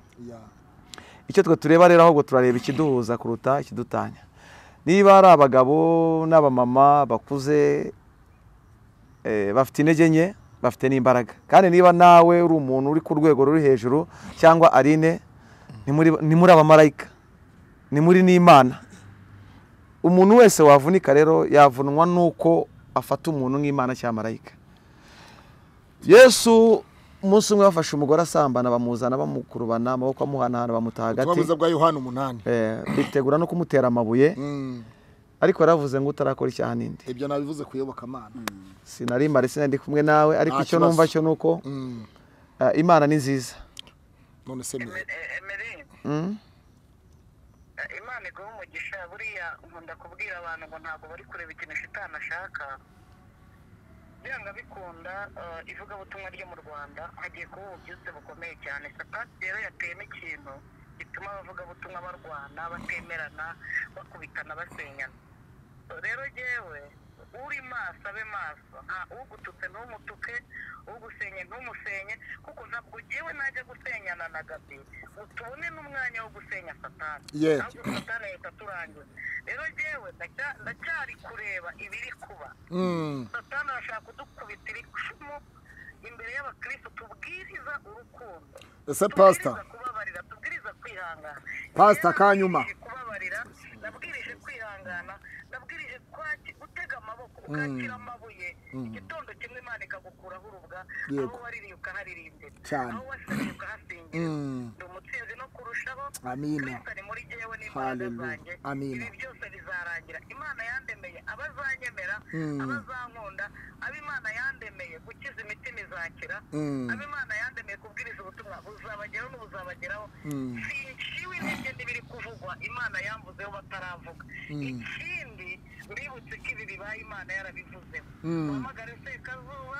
icyo twe tureba rero ahubwo turareba ikiduhuza kuruta ikidutanya niba ari abagabo n'abamama bakuze eh, bafite intege nke bafite n'imbaraga kandi niba nawe uri umuntu uri ku rwego ruri hejuru cyangwa arine ni muri- ni muri abamarayika ni muri n'imana umuntu wese wavunika rero yavunwa n'uko afata umuntu nk'imana cyangwa marayika yesu umunsi umwe bafashe umugore asambana bamuzana bamukurubana amaboko amuhanahana ubutumwa bamutaha hagati bwiza bwa yohani umunani Eh, bitegura no kumutera amabuye Mm, ariko yaravuze ngo utarakora icyaha n'indi ibyo nabivuze ku iyobokamana sinari mare sinari ndi kumwe nawe ariko Nta icyo kibazo. numva cyo ni uko Mm, eh, imana ni nziza none se mwe emeri Mm. imana iguha umugisha buriya nkunda kubwira abantu ngo ntabwo bari kureba ikintu shitani ashaka byanga bikunda eh, ivugabutumwa ryo mu rwanda hagiye kuba ububyutse bukomeye cyane sapati rero yateyemo ikintu gituma abavugabutumwa barwana batemerana bakubitana basenyana rero jyewe uri maso abe maso nta ugututse ntumutuke ugusenye ntumusenye kuko ntabwo jyewe najya gusenyana na gabi ngo tubone n'umwanya wo gusenya satani Ye. ahubwo satani ahita aturangiza rero jyewe ndacya- ndacyari kureba ibiri kuba Mm, satani arashaka kudukubita icumu imbere y'abakristo tubwiriza urukundo ese pasita Tubwiriza kubabarira tubwiriza kwihangana Pastor, Rero kanyuma. nabwirije kubabarira nabwirije kwihangana nabwirije kwaki- gutega amaboko ukakira amabuye igitondo kimwe imana ikagukuraho urubwa aho Yego. waririye ukaharirimbira Cyane. aho wasabye ukahasingira Mm. ndi umutsinzi no kurushaho Amina. kristo ari muri jyewe n'imbaraga Hallelujah. zanjye Amina. ibi byose bizarangira imana yandemeye abazanyemera Mm. abazankunda abo imana yandemeye gukiza imitima izakira Mm. abo imana yandemeye kubwiriza ubutumwa buzabageraho n'ubuzabageraho Mm. sinciwe intege n'ibiri kuvugwa imana yamvuzeho bataravuga ikindi mbibutse ko ibi bibaye imana yarabivuzeho uhamagare sekazuba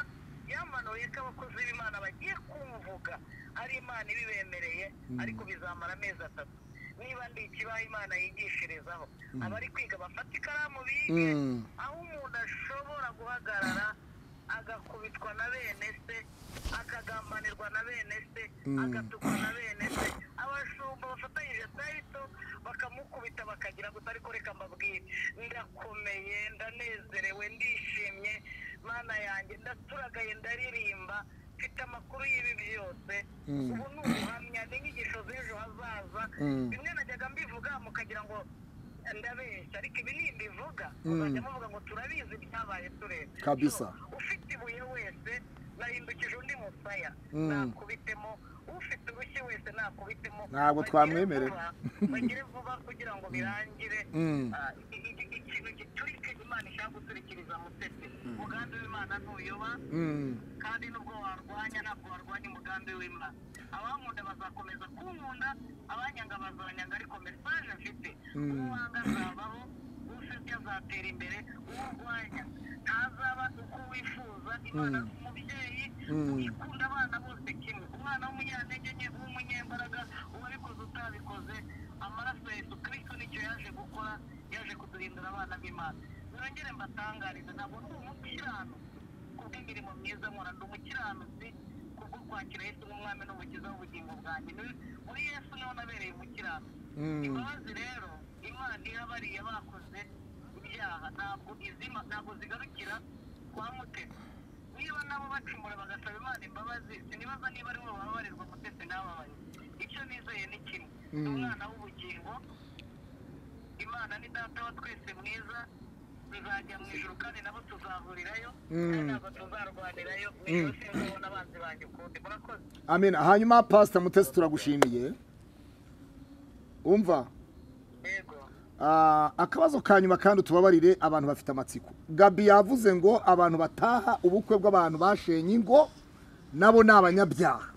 yamanuye ko abakozi b'imana bagiye kumvuga ari imana ibibemereye ariko bizamara amezi atatu niba ndi ikibaho imana yigishirizaho abari kwiga bafata ikaramu bige Mm. aho umuntu ashobora guhagarara agakubitwa na bene se akagambanirwa na bene se agatukwa na bene se abashumba bafatanyije sayito bakamukubita bakagira gusa ariko reka mbabwire ndakomeye ndanezerewe ndishimye mana yanjye ndaturagaye ndaririmba mfite amakuru y'ibi byose ubu ni ubuhamya ni inyigisho z'ejo hazaza bimwe najyaga mbivuga mukagira ngo ndabeshya ariko ibi nimbivuga muzajya muvuga ngo turabizi byabaye tureba Kabisa. So, ufite ibuye wese nahindukije undi musaya nakubitemo ufite urushyi wese nakubitemo Ntabwo Bagire twamwemerera. vuba, bagire vuba kugira ngo birangire Mm. Ah, i- i- i- ikintu giturika imana ishaka guturikiriza mutesi umugambi w'imana ntuyoba Mm. kandi nubwo warwanya ntabwo warwanya umugambi w'imana abankunda bazakomeza kunkunda abanyanga bazanyanga ariko mesaje mfite uwanga azabaho usebya azatera imbere urwanya ntazaba uko wifuza imana ni umubyeyi ikunda abana bose kimwe umwana w'umunyantege nke w'umunyembaraga uwabikoze utabikoze amaraso ya yesu kristo nicyo yaje gukora yaje kuduhindura abana b'imana nongere mbatangarize ntabwo ndi umukiranutsi kubw'imirimo myiza nkora ndi umukiranutsi kubwo kwakira yesu nk'umwami n'umukiza w'ubugingo bwanjye Ni- muri yesu niho nabereye umukiranutsi imbabazi rero imana iha bariya bakoze ibyaha ntabwo izima ntabwo zigarukira kwa mutesi niba nabo bacumura bagasaba imana imbabazi sinibaza niba ari bo babarirwa mutesi n'ababaye icyo nizeye ni kimwe ni umwana w'ubugingo imana ni data wa twese mwiza tuzajya mu ijuru kandi nabo tuzahurirayo kandi ntabwo tuzarwanirayo mu ijoro sinzabona abanzi banjye ukundi murakoze amen hanyuma pasita mutesi turagushimiye umva yego Ah, akabazo ka nyuma kandi tubabarire abantu bafite amatsiko gabi yavuze ngo abantu bataha ubukwe bw'abantu bashenye ingo nabo ni abanyabyaha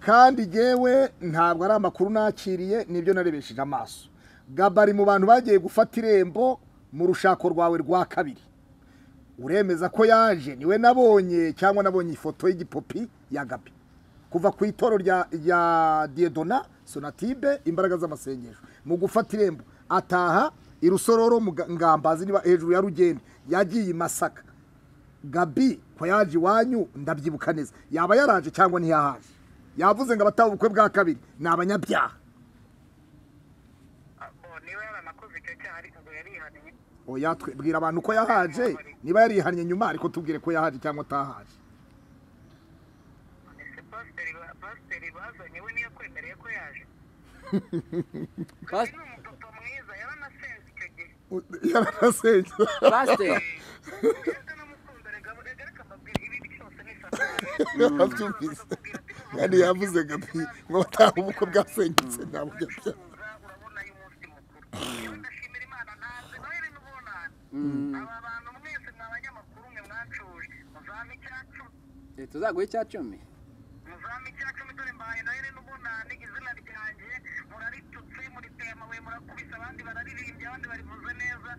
kandi yewe ntabwo ari amakuru nakiriye nibyo narebesheje amaso gabi ari mu bantu bagiye gufata irembo mu rushako rwawe rwa kabiri uremeza ko yaje niwe nabonye cyangwa nabonye ifoto y'igipopi ya gabi kuva ku itoro rya rya diedona sonatibe imbaraga z'amasengesho mu gufata irembo ataha i rusororo mu Ga- ngambazi niba hejuru ya rugende yagiye i masaka gabi ko yaje iwanyu ndabyibuka neza yaba yaraje cyangwa ntiyahaje yavuze ngo abataha ubukwe bwa kabiri ni abanyabyaha Abo niba yaranakoze icyo cyaha ariko ngo yarihaniye oya twe- bwira abantu ko yahaje niba yarihannye nyuma ariko tubwire ko yahaje cyangwa atahaje ese pasiteri ba- pasiteri bazanye we niyo kwemereye ko yaje Pas- ni umupapa mwiza yaranasenze icyo gihe yararasenge pasiteri ndetse n'umukunzi reka reka reka mbabwire ibi cyose ni satani yabyumvise kandi yavuze gabi ngo abataha ubukwe bwasenyutse ni abanyabyaha uracuruza urabona y'umunsi mukuru yewe ndashimira imana ntazi noheli n'ubunani aba bantu mwese mwa banyamakuru mwe mwacuje muzame icyacu tuzaguhe icya cumi muzame icyacumi dore mbahaye noheli n'ubunani izina ryanjye muraritutse muriteye amabuye murakubise abandi bararirimbye abandi barivuze neza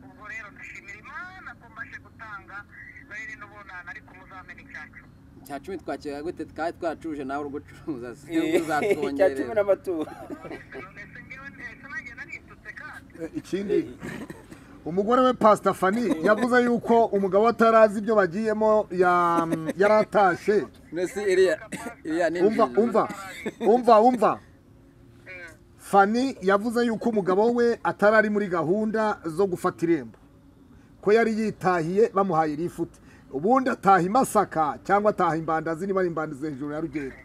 ubwo rero ndashimira imana ko mbashe gutanga noheli n'ubunani ariko muzamena icyacu icya cumi twakira gute twari twacuruje nawe uri gucuruza cya cumi uzatwongerera n'amaturo none se ngewe ndetse nanjye naritutse kandi ikindi umugore we pasita fani yavuze yuko umugabo we atarazi ibyo bagiyemo ya- yaratashye mbese iriya iriya ni umva nziza. umva umva umva fani yavuze yuko umugabo we atari ari muri gahunda zo gufata irembo ko yari yitahiye bamuhaye rifute ubundi ataha i masaka cyangwa ataha imbandazi niba ari imbandazi hejuru ya rugendo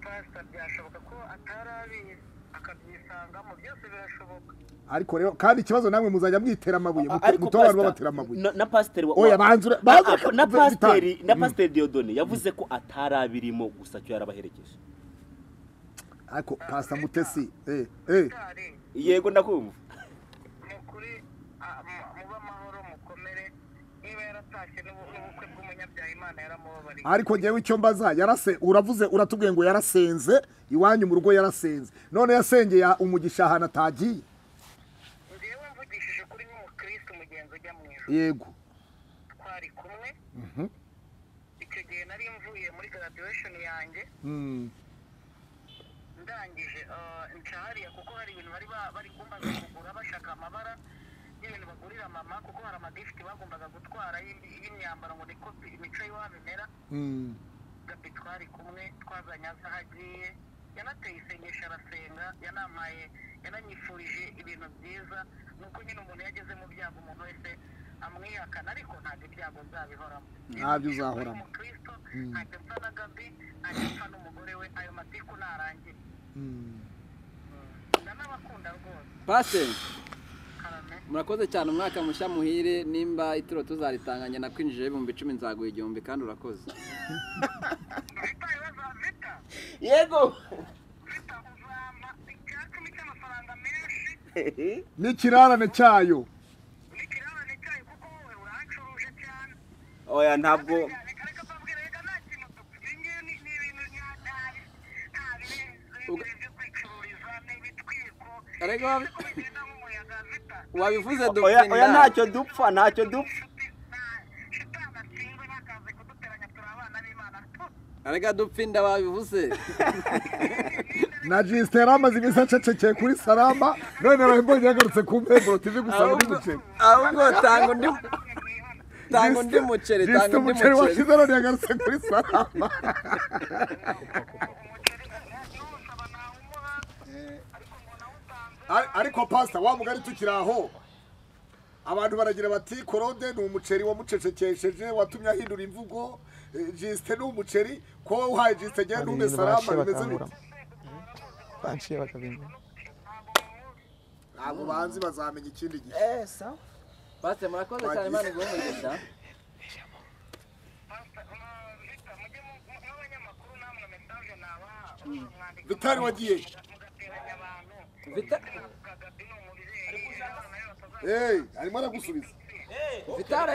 pasita byashoboka ko atari abizi akabyisangamo byose birashoboka ariko rero kandi ikibazo namwe muzajya mwitera amabuye ariko muto abantu pastor, babatera amabuye na- na pasiteri wa- Oya, wa- banza ure- na- banza na- ure- na bitanu. pasiteri na pasiteri Dieudonne yavuze ko atari abirimo gusa cyo yarabaherekeje ariko pasita mutesi eh eh cyari yego ndakumva ni ukuri a- mu- mube amahoro mukomere niba yaratashye n'ubu- n'ubukwe bw'umunyabyaha imana yaramubabariye ariko ngewe icyo mbaza yarase uravuze uratubwiye ngo yarasenze iwanyu mu rugo yarasenze none yasengeye umugisha ahantu atagiye ngewe mvugishije ukuri nk'umukristo umugenzi ujya mu ijoro yego twari kumwe icyo gihe nari mvuye muri graduation yanjye ndangije ah, nca hariya kuko hari ibintu bari ba- bari kumbaza kugura bashaka amabara y'ibintu bagurira mama kuko hari amadifiti bagombaga gutwara y'im- y'imyambaro ngo niko imico y'iwabo imera gabi twari kumwe twazanye aza aho agiye yanateye isengesho arasenga yanampaye yananyifurije ibintu byiza ni uko nyine umuntu yageze mu byago umuntu wese amwihakana ariko ntabwo ibyago nzabihoramo Ntabyo uzahoramo. umukristo ntacyo mpfa na gabi ntacyo mpfa n'umugore we ayo matiku ntarangiye ndanabakunda rwose pasiteri karame murakoze cyane umwaka mushya muhire nimba ituro tuzaritanganya nakwinjije ibihumbi icumi nzaguha igihumbi kandi urakoze vita ibibazo vita yego vita uzampa icyacumi cy'amafaranga menshi n'ikirarane cyayo n'ikirarane cyayo kuko wowe urancuruje cyane oya ntabwo ariko wabi- wabivuze oya oya dupinda ntacyo dupfa ntacyo dupfa arega dupinda wabivuze na jisite yari amaze iminsi acecekeye kuri sarama none mbonye yagarutse ku mpemburo tv gusa undi muceri ahubwo tanga undi tanga undi muceri jisite tanga undi umuceri muceri washize none yagarutse kuri sarama Ari- ariko pasita wa mugari tukiri aho abantu baragira bati korode ni umuceri wamucecekesheje watumye ahindura imvugo eh, jisite ni umuceri ko wowe uhaye jisite genda Hari umwe ibintu salama baciye bimeze bakangura. bite baciye bakabimenya ntabwo banzi bazamenya ikindi gihe Eh, sawa. pasiteri murakoze cyane imana iguhe umugisha n'abanyamakuru namwe mesaje nabaha mwandika vitari wagiye mugateranya abantu Vita- kagabi ni umubyeyi abana be batazagira eyi arimo aragusubiza vitare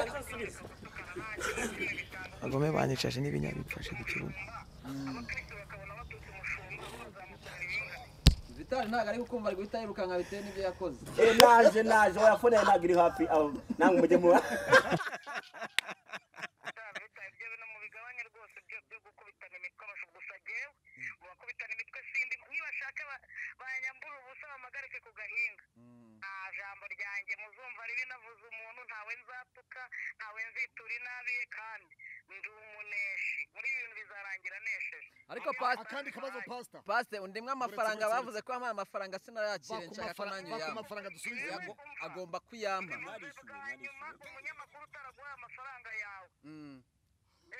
bagome banyicaje n'ibinya bifashe ku kibuga abakristo bakabona batutse umushumba bazamutara ibingana vitare ntabwo ari gukumva ari guhita yirukanka bitewe n'ibyo yakoze Eh, naje naje oya fone yawe ntabwo iri hafi aho namwe mujye mu bitanu bitanu ibyo bintu mubigabanye rwose byo byo gukubitana imitwe abasha gusa jyewe mu bakubitana imitwe sindi nibashaka ba- banyambura ubusa bamagarike ku gahinga nta jambo ryanjye muzumva ribi navuze umuntu ntawe nzatuka ntawe nzitura inabiye kandi ndi umuneshi muri ibi bintu bizarangira nesheje ariko pasiteri akandi kabazo pasita pasiteri undemwe amafaranga bavuze ko ampaye amafaranga sinayakire nshaka ko nanjye ku uyampa mafaranga dusubize Yago- agomba kuyampa bwa nyuma umunyamakuru utaraguhaye amafaranga yawe Mm.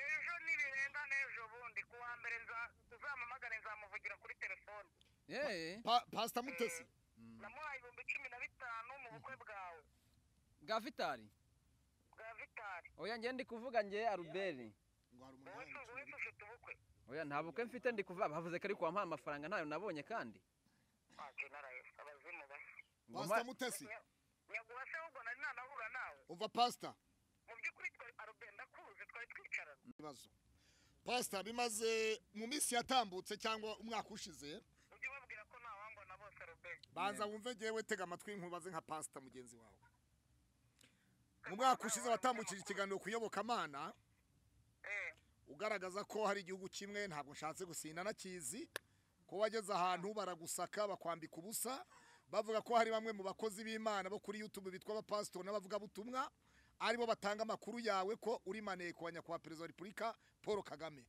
ejo nibirenga n'ejo bundi ku wa mbere nza- uzampamagare nzamuvugira kuri telefone Yee. pasita mutesi namuhaye ibihumbi cumi na bitanu mu bukwe bwawe bwa vitari bwa vitari oya njye ndi kuvuga njye aruberi wowe tu- wowe tufite ubukwe oya nta bukwe mfite ndi kuvuga bavuze ko ari kuwampaye amafaranga ntayo nabonye kandi waje narayo abazimu basa Ngoma- pasita mutesi nyaguha se ahubwo nari nanahura nawe umva pasita mu by'ukuri twari aroberi ndakuzi twari twicarana ibibazo pasita bimaze mu minsi yatambutse cyangwa umwaka ushize ujye ubabwira ko nta wangwa na bose aroberi banza wumve ngewe tega amatwi nkubaze nka pasita mugenzi wawe mu mwaka ushize watambukije ikiganiro ku iyobokamana eh ugaragaza ko hari igihugu kimwe ntabwo nshatse gusinda nakizi ko wageze ahantu baragusaka bakwambika ubusa bavuga ko hari bamwe mu bakozi b'imana bo kuri youtube bitwa abapasitori n'abavugabutumwa aribo batanga amakuru yawe ko uri maneko wa nyakubahwa perezida wa repubulika paul kagame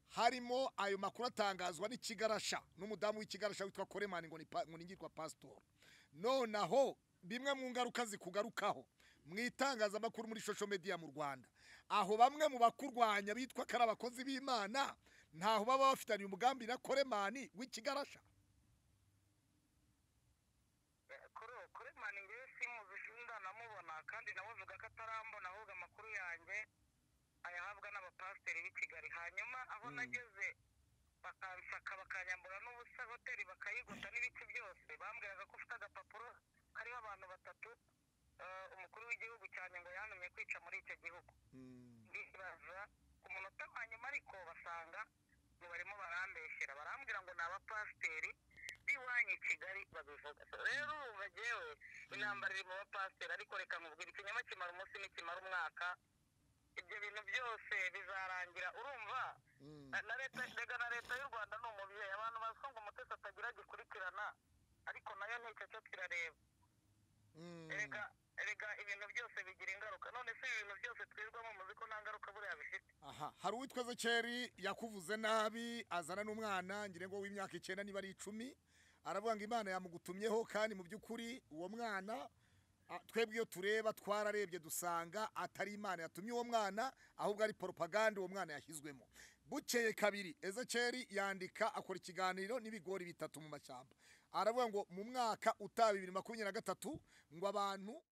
harimo ayo makuru atangazwa n'ikigarasha n'umudamu w'ikigarasha witwa koremani ngo ni pa- ngo ni ngirwa pasitori nonaho bimwe mu ngaruka zikugarukaho mu itangazamakuru muri social media mu Rwanda aho bamwe mu bakurwanya bitwa ko ari abakozi b'Imana ntaho baba bafitaniye umugambi na Koremani w'ikigarasha kuri ubu kuri mani ngewe simuzi ndanamubona kandi namuvuga ko atarambona ahubwo amakuru yanjye ayahabwa n'abapasiteri b'i kigali hanyuma aho nageze bakansaka bakanyambura n'ubusa hoteli bakayigota n'ibiki byose bambwiraga ko ufite agapapuro kariho abantu batatu eh, umukuru w'igihugu cyane ngo yantumye kwica muri icyo gihugu ndibaza ku munota wa nyuma ariko basanga ngo barimo barambeshyera barambwira ngo ni abapasiteri b'iwanyu i kigali babivuga So, rero ubu jewe intambara iri mu bapasiteri ariko reka nkubwira ikinyoma kimara umunsi n'ikimara umwaka ibyo bintu byose bizarangira urumva Na- na leta rega na leta y'u rwanda ni umubyeyi abantu bazi ko ngo umutesi atagira gikurikirana ariko nayo nticyo kirareba erega erega ibintu byose bigira ingaruka none se ibi bintu byose twirwamo muzi ko nta ngaruka buriya bifite aha hari uwitwa Zekeri yakuvuze nabi azana n'umwana ngire ngo w'imyaka icyenda niba ari icumi aravuga ngo Imana yamugutumyeho kandi mu by'ukuri uwo mwana a- twebwe iyo tureba twararebye dusanga atari Imana yatumye uwo mwana ahubwo ari propaganda uwo mwana yashyizwemo bukeye kabiri Ezekeri yandika akora ikiganiro n'ibigori bitatu mu mashyamba aravuga ngo mu mwaka utaha bibiri makumyabiri na gatatu ngo abantu